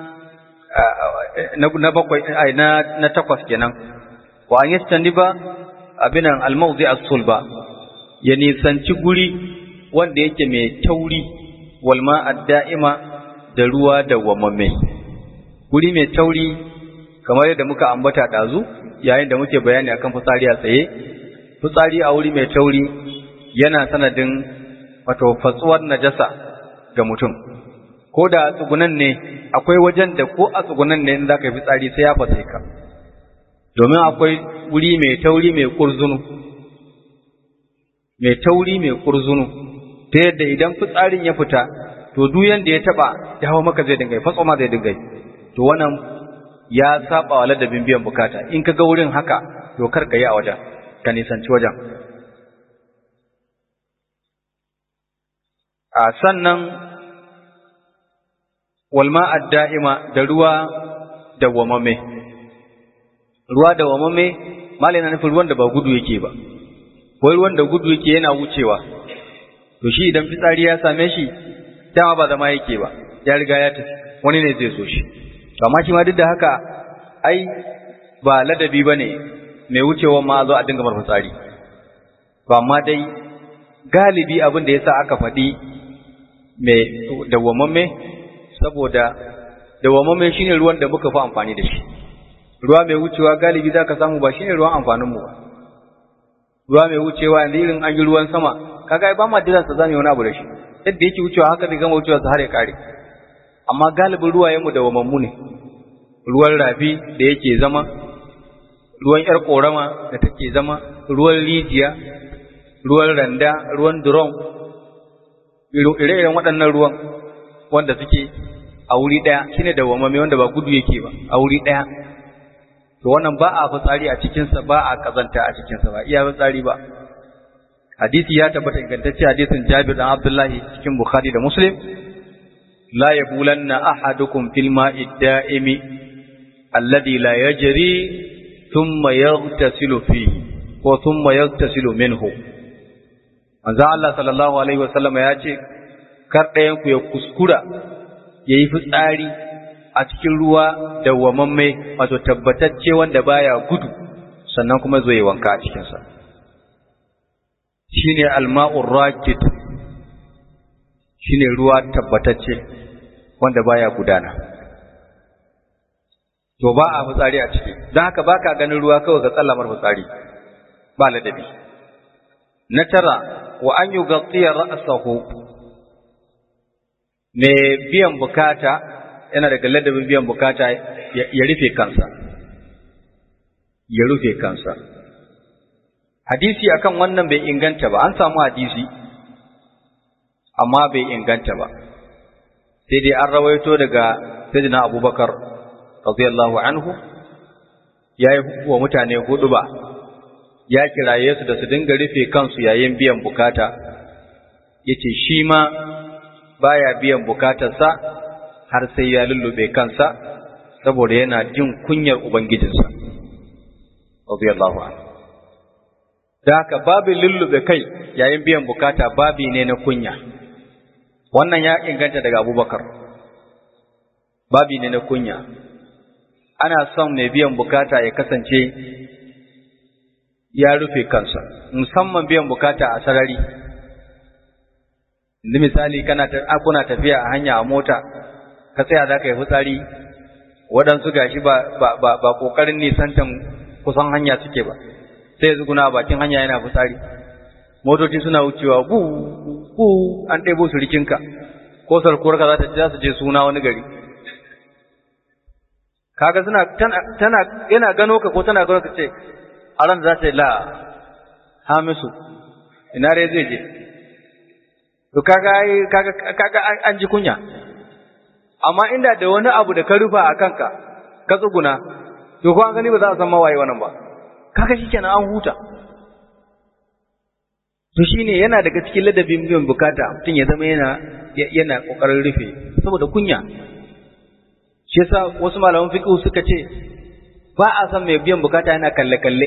na bakwai na na takwas kenan wa an yattaniba abinan al-mawdi'a as-sulba ya nisanci guri wanda yake mai tauri walma da'ima da ruwa da wamamme guri mai tauri kamar yadda muka ambata ɗazu yayin da muke bayani akan fitsari a tsaye fitsari a wuri mai tauri yana sanadin wato fatsuwar najasa ga mutum ko da tsugunan ne akwai wajen da ko a tsugunan ne in za ka yi fitsari sai ya fasa ka domin akwai wuri mai tauri mai kurzunu mai tauri mai kurzunu ta yadda idan fitsarin ya fita to duk yanda ya taba ya hawa maka zai dinga fatso ma zai dinga to wannan ya saba wa ladabin biyan bukata in ka ga wurin haka to kar ka yi a wajen ka nisanci wajen a sannan walma adda'ima da ruwa dawwamamme ruwa dawwamamme malai na nufin ruwan da ba gudu yake ba wai ruwan da gudu yake yana wucewa to shi idan fitsari ya same shi dama ba zama yake ba ya riga ya tafi wani ne zai so shi amma shi ma duk da haka ai ba ladabi ba ne mai wucewa ma zo a dinga mar fitsari ba amma dai galibi abin da ya sa aka faɗi mai dawwamamme saboda dawwamamme shine ruwan da muka fi amfani da shi ruwa mai wucewa galibi za ka samu ba shine ruwan amfaninmu ba ruwa mai wucewa yanzu irin an yi ruwan sama kaga ba ma dilan sa zamu wani abu da shi yadda yake wucewa haka zai gama wucewa sa har ya kare amma galibin ruwayenmu da wamammu ne ruwan rafi da yake zama ruwan yar korama da take zama ruwan rijiya ruwan randa ruwan durom ire-iren waɗannan ruwan wanda suke a wuri ɗaya shine da wamame wanda ba gudu yake ba a wuri ɗaya to wannan ba a fitsari a cikinsa ba a kazanta a cikinsa ba iya fitsari ba hadisi ya tabbata ingantacce hadisin Jabir dan Abdullahi cikin Bukhari da Muslim la yabulanna ahadukum fil ma'i da'imi alladhi la yajri thumma yaghtasilu fihi ko thumma yaghtasilu minhu manzo Allah sallallahu alaihi wasallam ya ce kar ɗayan ku ya kuskura yayi fitsari a cikin ruwa dawwamamme wato tabbatacce wanda baya gudu sannan kuma zo yi wanka a cikinsa shine alma'ur rakid shine ruwa tabbatacce wanda baya gudana to ba a fitsari a ciki don haka baka ganin ruwa kawai ga tsallamar fitsari ba ladabi na tara wa an yughtiya ra'sahu me biyan bukata yana daga ladabin biyan bukata ya rufe kansa ya rufe kansa hadisi akan wannan bai inganta ba an samu hadisi amma bai inganta ba sai dai an rawaito daga sayyidina abubakar radiyallahu anhu ya yi wa mutane hudu ba ya kiraye su da su dinga rufe kansu yayin biyan bukata yace shi ma baya biyan bukatarsa har sai ya lullube kansa saboda yana jin kunyar ubangijinsa radiyallahu anhu da haka babin lullube kai yayin biyan bukata babi ne na kunya wannan ya inganta daga abubakar babi ne na kunya ana son mai biyan bukata ya kasance ya rufe kansa musamman biyan bukata a sarari yanzu misali kana kuna tafiya a hanya a mota ka tsaya za ka yi fitsari waɗansu gashi ba ba ba ba ƙoƙarin nisantan kusan hanya suke ba sai ya zuguna a bakin hanya yana fitsari motoci suna wucewa gu gu an ɗebo su rikinka ko sarkuwarka za ta za su je suna wani gari kaga suna tana tana yana gano ka ko tana gano ka ce a ran za ta yi la hamisu ina rai zai je to kaga kaga kaga an ji kunya amma inda da wani abu da ka rufa a kanka ka tsuguna to ko an gani ba za a san mawaye wannan ba kaga shikenan an huta to shine yana daga cikin ladabin biyan bukata mutum ya zama yana yana kokarin rufe saboda kunya shi yasa wasu malaman fiqh suka ce ba a san mai biyan bukata yana kalle kalle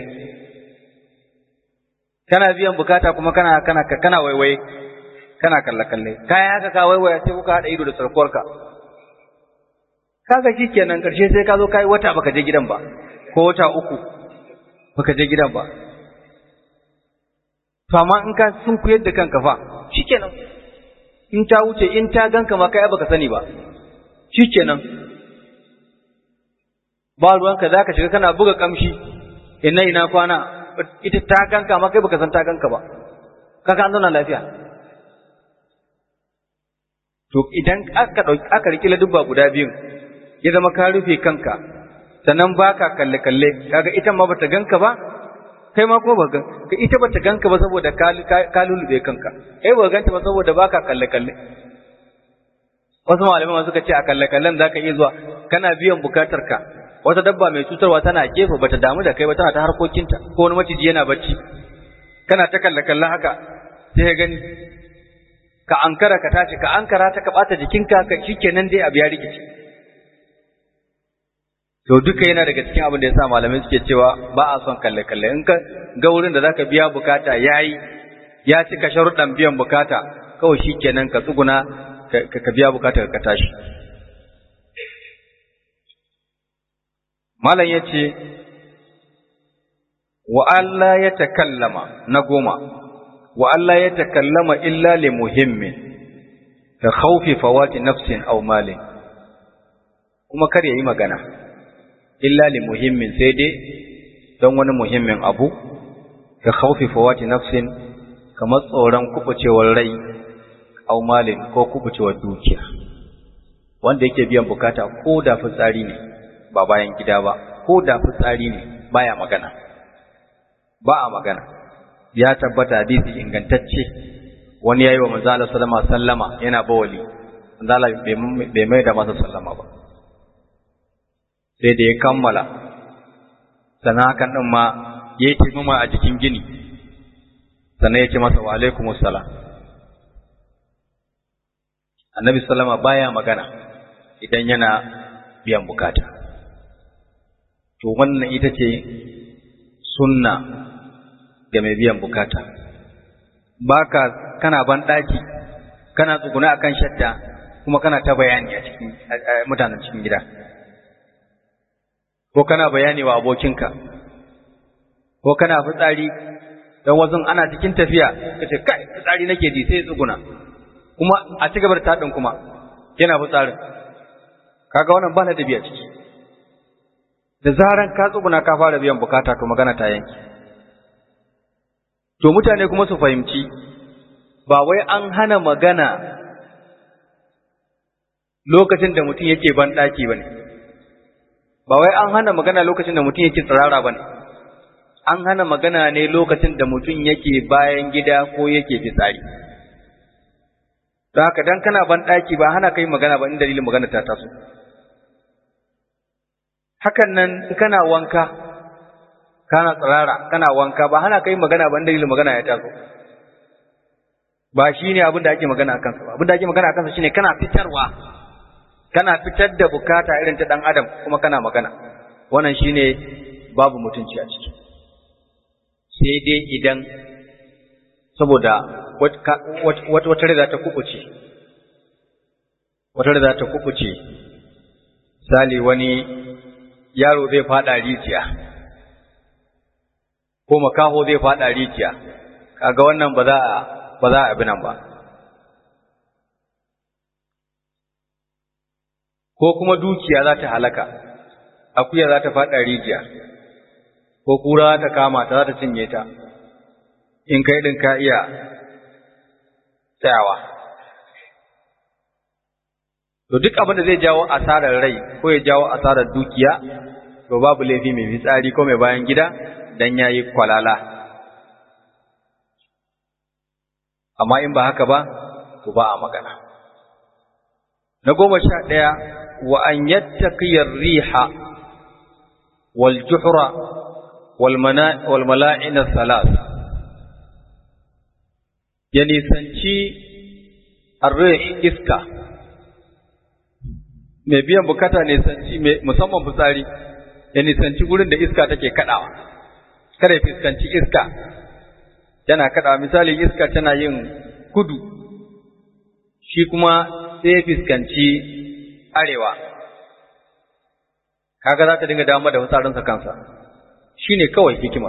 kana biyan bukata kuma kana kana kana waiwaye kana kalle kalle kai haka ka waiwaya sai kuka hada ido da sarkuwarka kaga shikenan karshe sai ka zo kai wata baka je gidan ba ko wata uku baka je gidan ba to amma in ka sun kuyar da kanka fa shikenan in ta wuce in ta ganka ma kai baka sani ba shikenan ba ruwanka zaka shiga kana buga kamshi ina ina kwana ita ta ganka ma kai baka san ta ganka ba kaga an zauna lafiya to idan aka dauki aka riki ladubba guda biyun ya zama ka rufe kanka sannan baka kalle kalle kaga ita ma bata ganka ba kai ma kuma ba ka ita bata ganka ba saboda ka lulube kanka kai ba ganta ba saboda baka kalle kalle wasu malamai suka ce a kalle kallen zaka iya zuwa kana biyan bukatar ka wata dabba mai cutarwa tana gefe bata damu da kai ba tana ta harkokinta ko wani maciji yana bacci kana ta kalle kalle haka sai ya gani ka ankara ka tashi ka ankara ta ka bata jikinka ka shikenan dai abu ya rikice to duka yana daga cikin abin da yasa malamai suke cewa ba a son kalle kalle in ka ga wurin da zaka biya bukata yayi ya cika sharuɗan biyan bukata kawai shikenan ka tsuguna ka biya bukata ka tashi malam yace wa Allah ya takallama na goma wa Allah ya takallama illa li muhimmin ka khawfi fawati nafsin aw malin kuma kar yayi magana illa li muhimmin sai dai don wani muhimmin abu ka khawfi fawati nafsin kamar tsoron kubucewar rai aw malin ko kubucewar dukiya wanda yake biyan bukata ko da fitsari ne ba bayan gida ba ko da fitsari ne baya magana ba a magana ya tabbata hadisi ingantacce wani yayi wa manzo Allah sallama sallama yana bawali manzo Allah bai mai da masa sallama ba sai da ya kammala sannan hakan din ma yayi taimama a jikin gini sannan ya ce masa wa alaikumus salam annabi sallama baya magana idan yana biyan bukata to wannan ita ce sunna ga mai biyan bukata baka kana ban daki kana tsuguna akan shadda kuma kana ta bayani a cikin mutanen cikin gida ko kana bayani wa abokinka ko kana fitsari dan wazun ana cikin tafiya kace kai fitsari nake ji sai tsuguna kuma a ci gaba da tadin kuma yana fitsarin kaga wannan ba da biya ciki da zaran ka tsuguna ka fara biyan bukata to magana ta yanki to mutane kuma su fahimci ba wai an hana magana lokacin da mutum yake ban daki bane ba wai an hana magana lokacin da mutum yake tsirara bane an hana magana ne lokacin da mutum yake bayan gida ko yake fitsari don haka dan kana ban daki ba hana kai magana ba in dalilin magana ta taso hakan nan kana wanka kana tsirara kana wanka ba hana kai magana ba dalilin magana ya taso ba shine abin da ake magana akan sa ba abin da ake magana akan sa shine kana fitarwa kana fitar da bukata irin ta dan adam kuma kana magana wannan shine babu mutunci a ciki sai dai idan saboda wata rida ta kubuce wata rida ta kubuce sali wani yaro zai fada rijiya ko makaho zai fada rijiya kaga wannan ba za a ba za a abi nan ba ko kuma dukiya za ta halaka akuya za ta fada rijiya ko kura ta kama ta za ta cinye ta in kai din ka iya tsayawa to duk abin da zai jawo asarar rai ko ya jawo asarar dukiya to babu laifi mai fitsari ko mai bayan gida dan yayi kwalala amma in ba haka ba to ba a magana na goma sha ɗaya wa an yattaqiyar riha wal juhra wal mala'ina salas ya nisanci arrih iska mai biyan bukata nisanci musamman fitsari ya nisanci gurin da iska take kaɗawa kada ya fuskanci iska yana kaɗawa misali iska tana yin kudu shi kuma sai ya fuskanci arewa kaga za ta dinga damar da fitsarinsa kansa shi ne kawai hikimar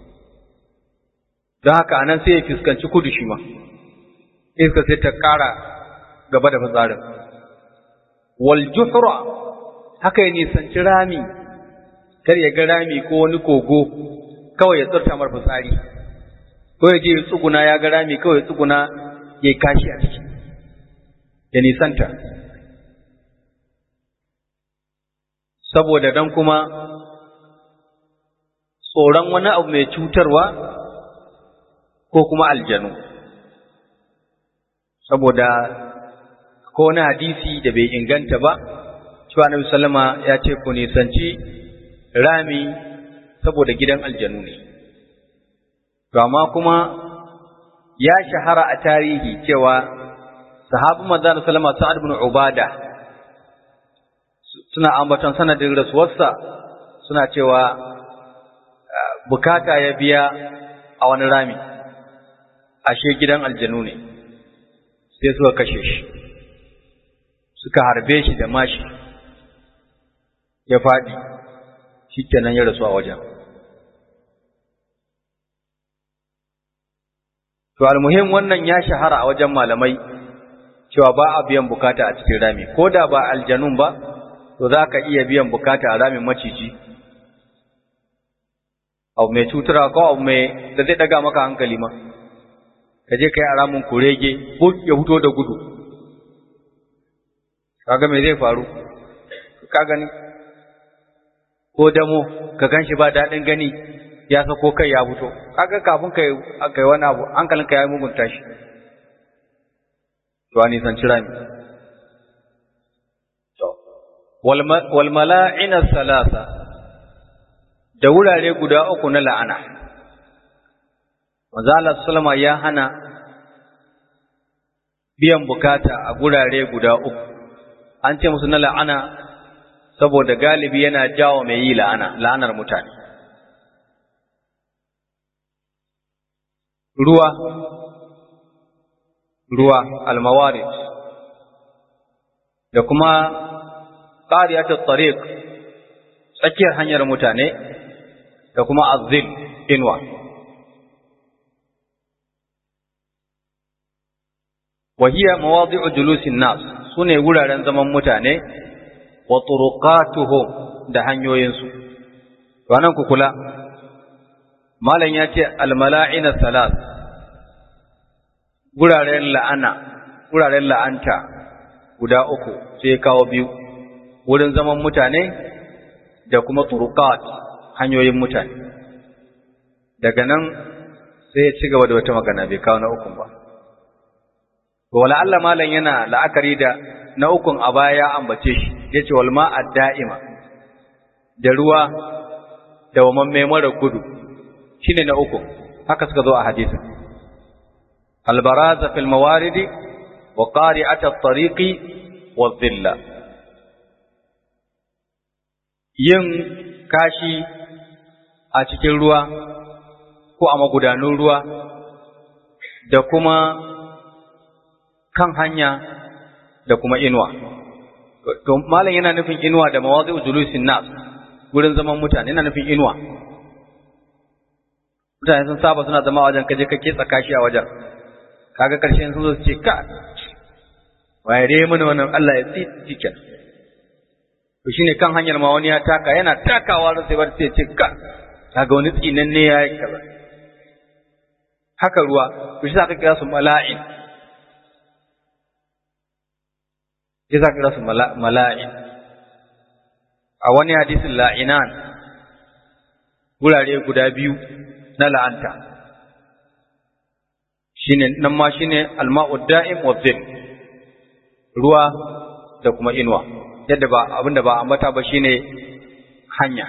don haka anan sai ya fuskanci kudu shi ma iska sai ta ƙara gaba da fitsarin wal juhra haka ya nisanci rami kar ya ga rami ko wani kogo kawai ya tsirta mar fitsari ko ya je ya tsuguna ya ga rami kawai ya tsuguna ya kashi a ciki ya nisanta saboda dan kuma tsoron wani abu mai cutarwa ko kuma aljanu saboda ko wani hadisi da bai inganta ba cewa Annabi sallama ya ce ku nisanci rami saboda gidan aljanu ne to amma kuma ya shahara a tarihi cewa sahabu manzo sallama Sa'ad ibn Ubada suna ambaton sanadin rasuwarsa suna cewa bukata ya biya a wani rami ashe gidan aljanu ne sai suka kashe shi suka harbe shi da mashi ya faɗi shi kenan ya rasu a wajen to almuhim wannan ya shahara a wajen malamai cewa ba a biyan bukata a cikin rami ko da ba aljanun ba to za ka iya biyan bukata a ramin maciji abu mai cutura ko abu mai da zai daga maka hankali ma ka je ka yi a ramin kurege ya fito da gudu kaga me zai faru ka gani ko damo ka gan shi ba daɗin gani ya sako kai ya fito kaga kafin kai kai wani abu hankalin ka ya mugunta shi to ani san cira mi to wal mala'ina salasa da wurare guda uku na la'ana manzo Allah sallama ya hana biyan bukata a gurare guda uku an ce musu na la'ana saboda galibi yana jawo mai yi la'ana la'anar mutane ruwa ruwa almawarid da kuma qariyatul tariq tsakiyar hanyar mutane da kuma azil inwa وهي مواضع جلوس الناس sune wuraren zaman mutane wa turuqatuhum da hanyoyinsu to anan ku kula malam ya ce almala'ina salat guraren la'ana guraren la'anta guda uku sai kawo biyu wurin zaman mutane da kuma turuqat hanyoyin mutane daga nan sai ya ci gaba da wata magana bai kawo na ukun ba wala Allah malam yana la'akari da na ukun a baya ya ambace shi yace wal ma'a da'ima da ruwa da wamamme mara gudu shine na uku haka suka zo a hadisin al baraza fil mawaridi wa qari'at at-tariqi wa dhilla yin kashi a cikin ruwa ko a magudanun ruwa da kuma kan hanya da kuma inuwa. To, malam yana nufin inuwa da mawazi julusin nas wurin zaman mutane yana nufin inuwa. Mutane sun saba suna zama wajen kaje ka ketsa kashi a wajen. Kaga karshen sun zo su ce ka waye dai mana wannan Allah ya tsi cikin. To shine kan hanyar ma wani ya taka yana takawa sai bar sai ce ka kaga wani tsinan ne ya yi kaza. Haka ruwa, to shi aka kira su mala'in. ya za ka su mala'in. A wani hadisin la'inan, wurare guda biyu na la'anta, shine nan ma shine alma'ud da'im wa zil, ruwa da kuma inuwa, yadda ba abinda ba ambata ba shine hanya.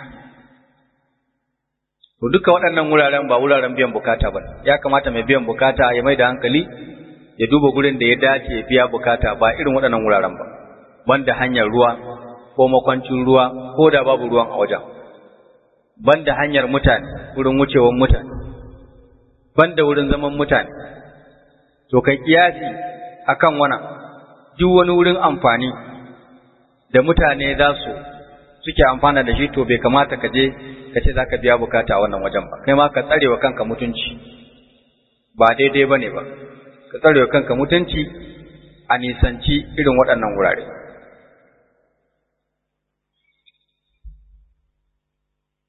To duka waɗannan wuraren ba wuraren biyan bukata ba, ya kamata mai biyan bukata ya mai da hankali ya duba gurin da ya dace ya biya bukata ba irin waɗannan wuraren ba banda hanyar ruwa ko makwancin ruwa ko da babu ruwan a wajen banda hanyar mutane wurin wucewar mutane banda wurin zaman mutane to kai kiyasi akan wannan duk wani wurin amfani da mutane za su suke amfana da shi to bai kamata ka je ka ce za ka biya bukata a wannan wajen ba kai ma ka tsare wa kanka mutunci ba daidai ba ne ba ka tsare kanka mutunci a nisanci irin waɗannan wurare.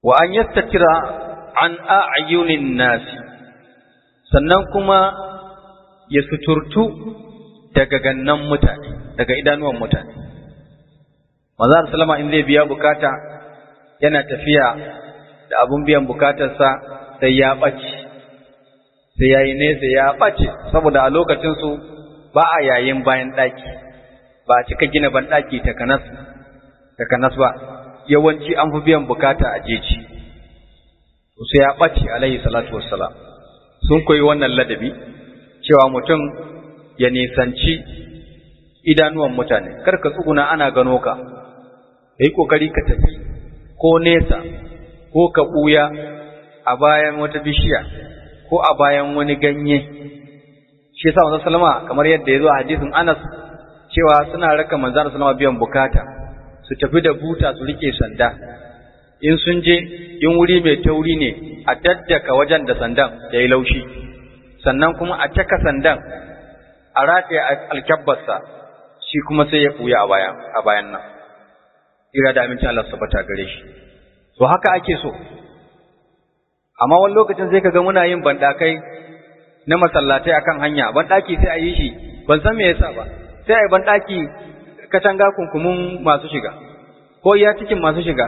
wa an yastatira an a'yunin nasi sannan kuma ya suturtu daga gannan mutane daga idanuwan mutane manzo sallama in zai biya bukata yana tafiya da abun biyan bukatarsa sai ya ɓace sai ya yi nesa ya ɓace saboda a lokacinsu ba a yayin bayan ɗaki ba a cika gina ban ɗaki takanas ba yawanci an fi biyan bukata a jeji sai ya ɓace alaihi salatu wassalam sun koyi wannan ladabi cewa mutum ya nisanci idanuwan mutane kar ka tsuguna ana gano ka ka yi ƙoƙari ka tafi ko nesa ko ka ɓuya a bayan wata bishiya ko a bayan wani ganye shi yasa manzon sallama kamar yadda ya zo a hadisin Anas cewa suna raka manzon sallama biyan bukata su tafi da buta su rike sanda in sun je in wuri mai tauri ne a daddaka wajen da sandan ya yi laushi sannan kuma a caka sandan a rataye alkyabbarsa shi kuma sai ya ɓuya a bayan a bayan nan ira da amincin Allah sabata gare shi to haka ake so amma wani lokacin sai kaga muna yin bandakai na masallatai akan hanya bandaki sai a yi shi ban san me yasa ba sai a yi bandaki katanga kunkumin masu shiga ko iya cikin masu shiga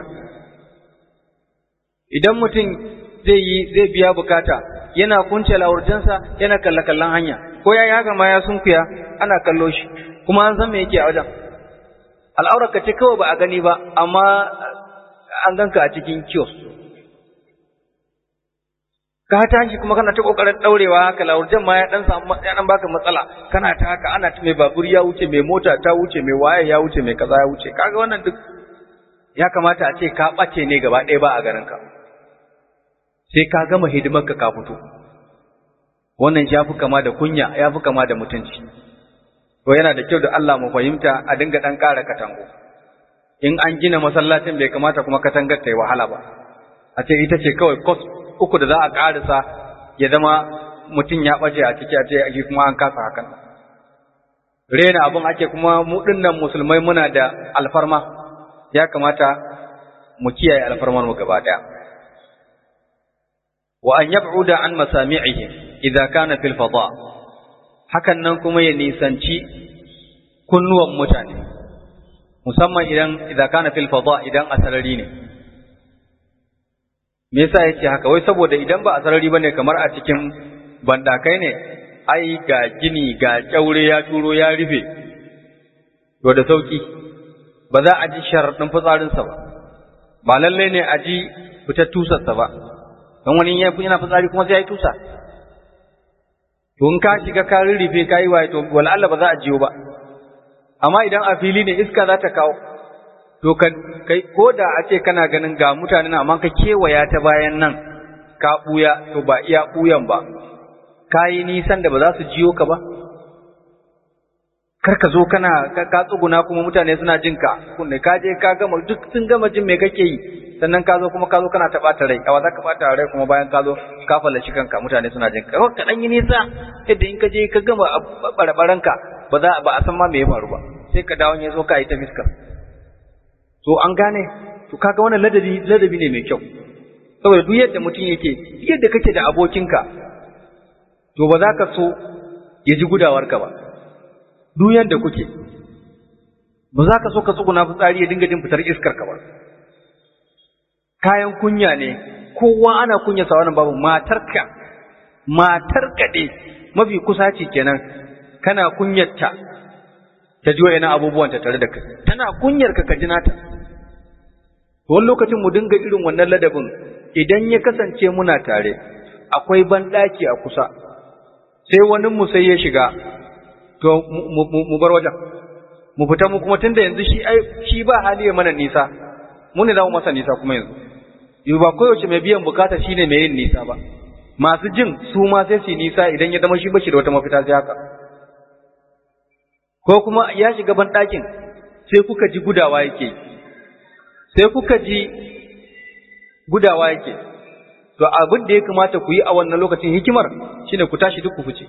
idan mutum zai yi zai biya bukata yana kunce lawurjansa yana kalla kallon hanya ko ya yi haka ma ya sunkuya ana kallo shi kuma an san me yake a wajen al'aurar ka ce kawai ba a gani ba amma an ganka a cikin kiosk ka tashi kuma kana ta kokarin daurewa haka lawurjan ma ya dan samu ya dan baka matsala kana ta haka ana ta mai babur ya wuce mai mota ta wuce mai waye ya wuce mai kaza ya wuce kaga wannan duk ya kamata a ce ka bace ne gaba ɗaya ba a garin ka sai ka gama hidimar ka ka fito wannan ya fi kama da kunya ya fi kama da mutunci to yana da kyau da Allah mu fahimta a dinga dan ƙara katango in an gina masallacin bai kamata kuma katangar ta yi wahala ba a ce ita ce kawai kos uku da za a ƙarisa ya zama mutum ya ɓace a ciki a ce shi kuma an kasa hakan rena abin ake kuma mu dinnan musulmai muna da alfarma ya kamata mu kiyaye alfarmar mu gaba ɗaya wa an yab'uda an masami'ihim idza kana fil fada hakan nan kuma ya nisanci kunnuwan mutane musamman idan idza kana fil fada idan a sarari ne me yasa yace haka wai saboda idan ba a sarari bane kamar a cikin bandakai ne ai ga gini ga kyaure ya turo ya rufe to da sauki ba za a ji sharadin fitsarinsa ba ba lalle ne a ji fitar tusarsa ba don wani yana fitsari kuma sai ya yi tusa to in ka shiga ka rurrufe ka yi waye to wala Allah ba za a jiyo ba amma idan a fili ne iska za ta kawo to kai ko da a ce kana ganin ga mutane na amma ka kewaya ta bayan nan ka buya to ba iya buyan ba ka yi nisan da ba za su jiyo ka ba kar ka zo kana ka tsuguna kuma mutane suna jin ka kunne ka je ka gama duk sun gama jin me kake yi sannan ka zo kuma ka zo kana ta ɓata rai awa za ka ɓata rai kuma bayan ka zo ka fallaci kanka mutane suna jin ka ka dan yi nisa yadda in ka je ka gama barabaran ka ba za ba a san ma me ya faru ba sai ka dawo ya zo ka yi ta fiskar to an gane to kaga wannan ladabi ladabi ne mai kyau saboda duk yadda mutum yake yadda kake da abokinka to ba za ka so ya ji gudawarka ba duk yadda kuke ba za ka so ka tsuguna fitsari ya dinga jin fitar iskar ka ba kayan kunya ne kowa ana kunya sa wannan babu matarka matarka ne mafi kusa ce kenan kana kunyarta ta ji wa'ina abubuwan ta tare da kai tana kunyar ka ka ji nata to wani lokacin mu dinga irin wannan ladabin idan ya kasance muna tare akwai banɗaki a kusa sai wani mu sai ya shiga to mu bar wajen mu fita mu kuma tunda yanzu shi ai shi ba hali ya mana nisa mu ne za mu masa nisa kuma yanzu yau ba koyaushe mai biyan bukata shine mai yin nisa ba masu jin su ma sai su nisa idan ya zama shi bashi da wata mafita sai haka ko kuma ya shiga ban ɗakin sai kuka ji gudawa yake sai kuka ji gudawa yake to abin da ya kamata ku yi a wannan lokacin hikimar shine ku tashi duk ku fice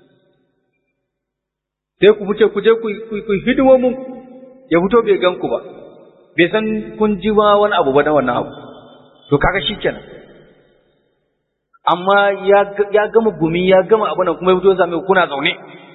sai ku fice ku je ku hidimomin ya fito bai gan ku ba bai san kun ji ma wani abu ba na wannan abu to kaga shikenan amma ya gama gumi ya gama abin nan kuma ya fito ya same kuna zaune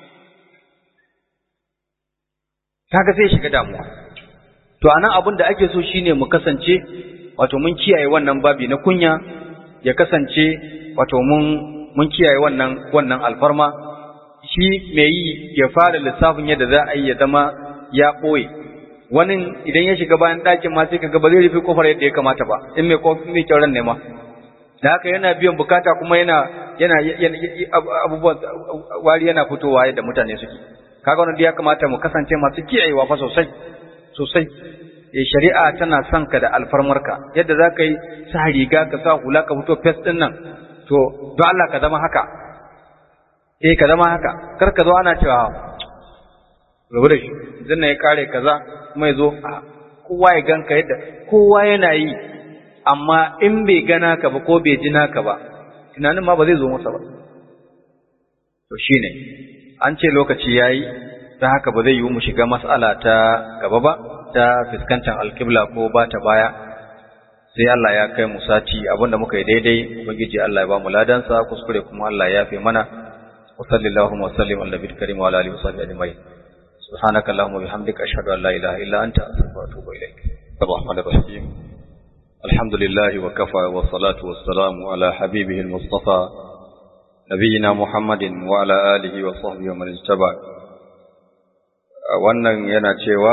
kaga sai shiga damuwa to anan abin da ake so shine mu kasance wato mun kiyaye wannan babi na kunya ya kasance wato mun mun kiyaye wannan wannan alfarma shi mai yi ya fara lissafin yadda za a yi ya zama ya ɓoye wani idan ya shiga bayan ɗakin ma sai kaga ba zai rufe kofar yadda ya kamata ba in mai mai kyauran ne ma da haka yana biyan bukata kuma yana yana abubuwan wari yana fitowa yadda mutane suke kaga wannan ya kamata mu kasance masu kiyayewa fa sosai sosai eh shari'a tana son ka da alfarmarka yadda za ka yi sa riga ka sa hula ka fito fes din nan to don Allah ka zama haka eh ka zama haka kar ka zo ana cewa rabu da shi zan ya kare kaza kuma ya zo kowa ya ganka yadda kowa yana yi amma in bai gana ka ba ko bai ji naka ba tunanin ma ba zai zo masa ba to shine an ce lokaci yayi ta haka ba zai yi mu shiga mas'ala ta gaba ba ta fuskantar alkibla ko ba ta baya sai Allah ya kai mu sati abinda muka yi daidai ubangiji Allah ya ba mu ladansa kuskure kuma Allah ya yafe mana wa sallallahu wa sallim ala nabiyil karim wa ala alihi wa sahbihi ajma'in subhanaka allahumma bihamdika ashhadu an la ilaha illa anta astaghfiruka wa atubu ilaik الرحمن الرحيم الحمد لله وكفى والصلاة والسلام على حبيبه المصطفى نبينا محمد وعلى آله وصحبه ومن اتبع wannan yana cewa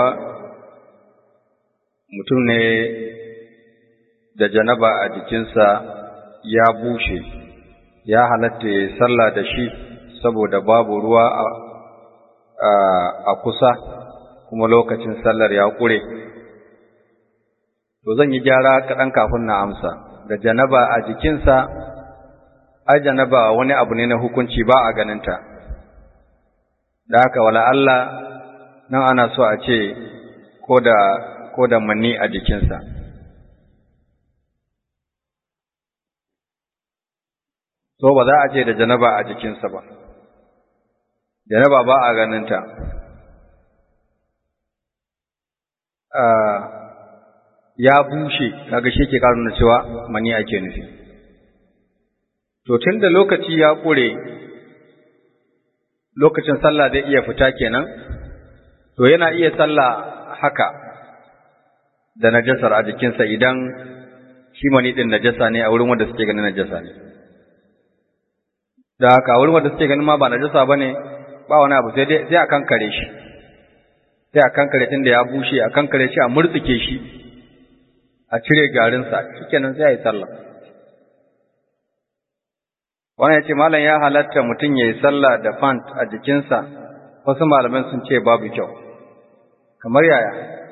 mutum ne da janaba a jikinsa ya bushe ya halatta ya sallah da shi saboda babu ruwa a kusa kuma lokacin sallar ya ƙure to zan yi gyara kaɗan kafin na amsa da janaba a jikinsa ai janaba wani abu ne na hukunci ba a ganinta da haka wala Allah nan ana so a ce ko da ko da manni a jikinsa so ba za a ce da janaba a jikinsa ba janaba ba a ganinta ya bushe kaga shi ke karuna cewa mani ake nufi to tun da lokaci ya ƙure lokacin sallah zai iya fita kenan to yana iya sallah haka da najasar a jikinsa idan shi mani ɗin najasa ne a wurin wanda suke ganin najasa ne da haka a wurin wanda suke ganin ma ba najasa ba ne ba wani abu sai a kankare shi sai a kankare tun da ya bushe a kankare shi a murtsuke shi a cire garinsa shikenan sai a yi sallah wannan ya ce malam ya halatta mutum ya yi sallah da fant a jikinsa wasu malaman sun ce babu kyau kamar yaya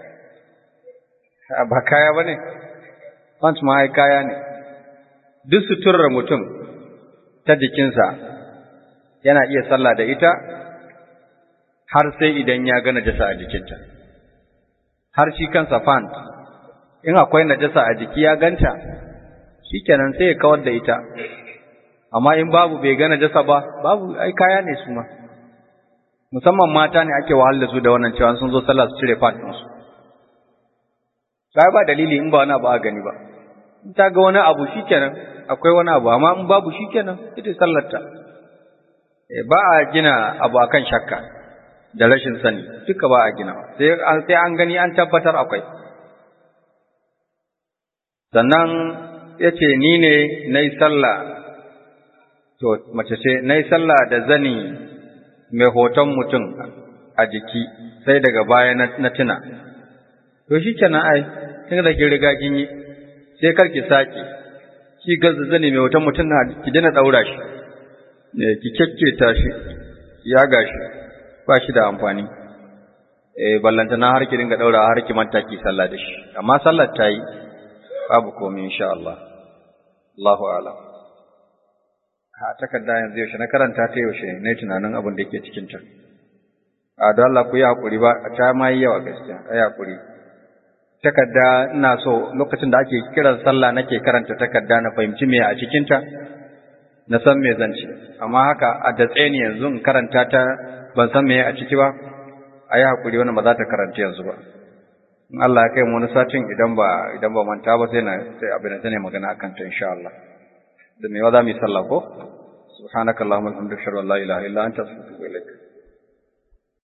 ba kaya ba ne fant ma ai kaya ne duk suturar mutum ta jikinsa yana iya sallah da ita har sai idan ya ga najasa a jikinta har shi kansa fant in akwai najasa a jiki ya ganta shikenan sai ya kawar da ita amma in babu bai ga najasa ba babu ai kaya ne su ma musamman mata ne ake wahal da su da wannan cewa sun zo sallah su cire fat su sai ba dalili in ba wani abu a gani ba in ta ga wani abu shikenan akwai wani abu amma in babu shikenan ita sallarta ba a gina abu akan shakka da rashin sani duka ba a gina sai an gani an tabbatar akwai sannan ya ce ni ne na yi sallah to mace ce na yi sallah da zani mai hoton mutum a jiki sai daga baya na tuna to shi kenan ai tun da ki riga kin yi sai kar ki saki ki gaza zani mai hoton mutum na ki dina daura shi ki kekketa shi ya gashi ba shi da amfani eh ballantana har ki dinga daura har ki manta ki sallah da shi amma sallar ta yi babu komai insha Allah Allahu a'lam ha takarda yanzu yaushe na karanta ta yaushe ne tunanin abin da yake cikin ta a don Allah ku yi hakuri ba ta ma yi yawa gaskiya ai hakuri takarda ina so lokacin da ake kiran sallah nake karanta takarda na fahimci me a cikin ta na san me zan ci amma haka a datse ni yanzu in karanta ta ban san me a ciki ba ayi hakuri wannan ba za ta karanta yanzu ba in Allah ya kai mu wani satin idan ba idan ba manta ba sai na sai abin da ne magana akan ta insha Allah da me wa za mu yi sallah ko subhanakallahumma wa bihamdika ashhadu an la ilaha illa anta astaghfiruka wa atubu ilaik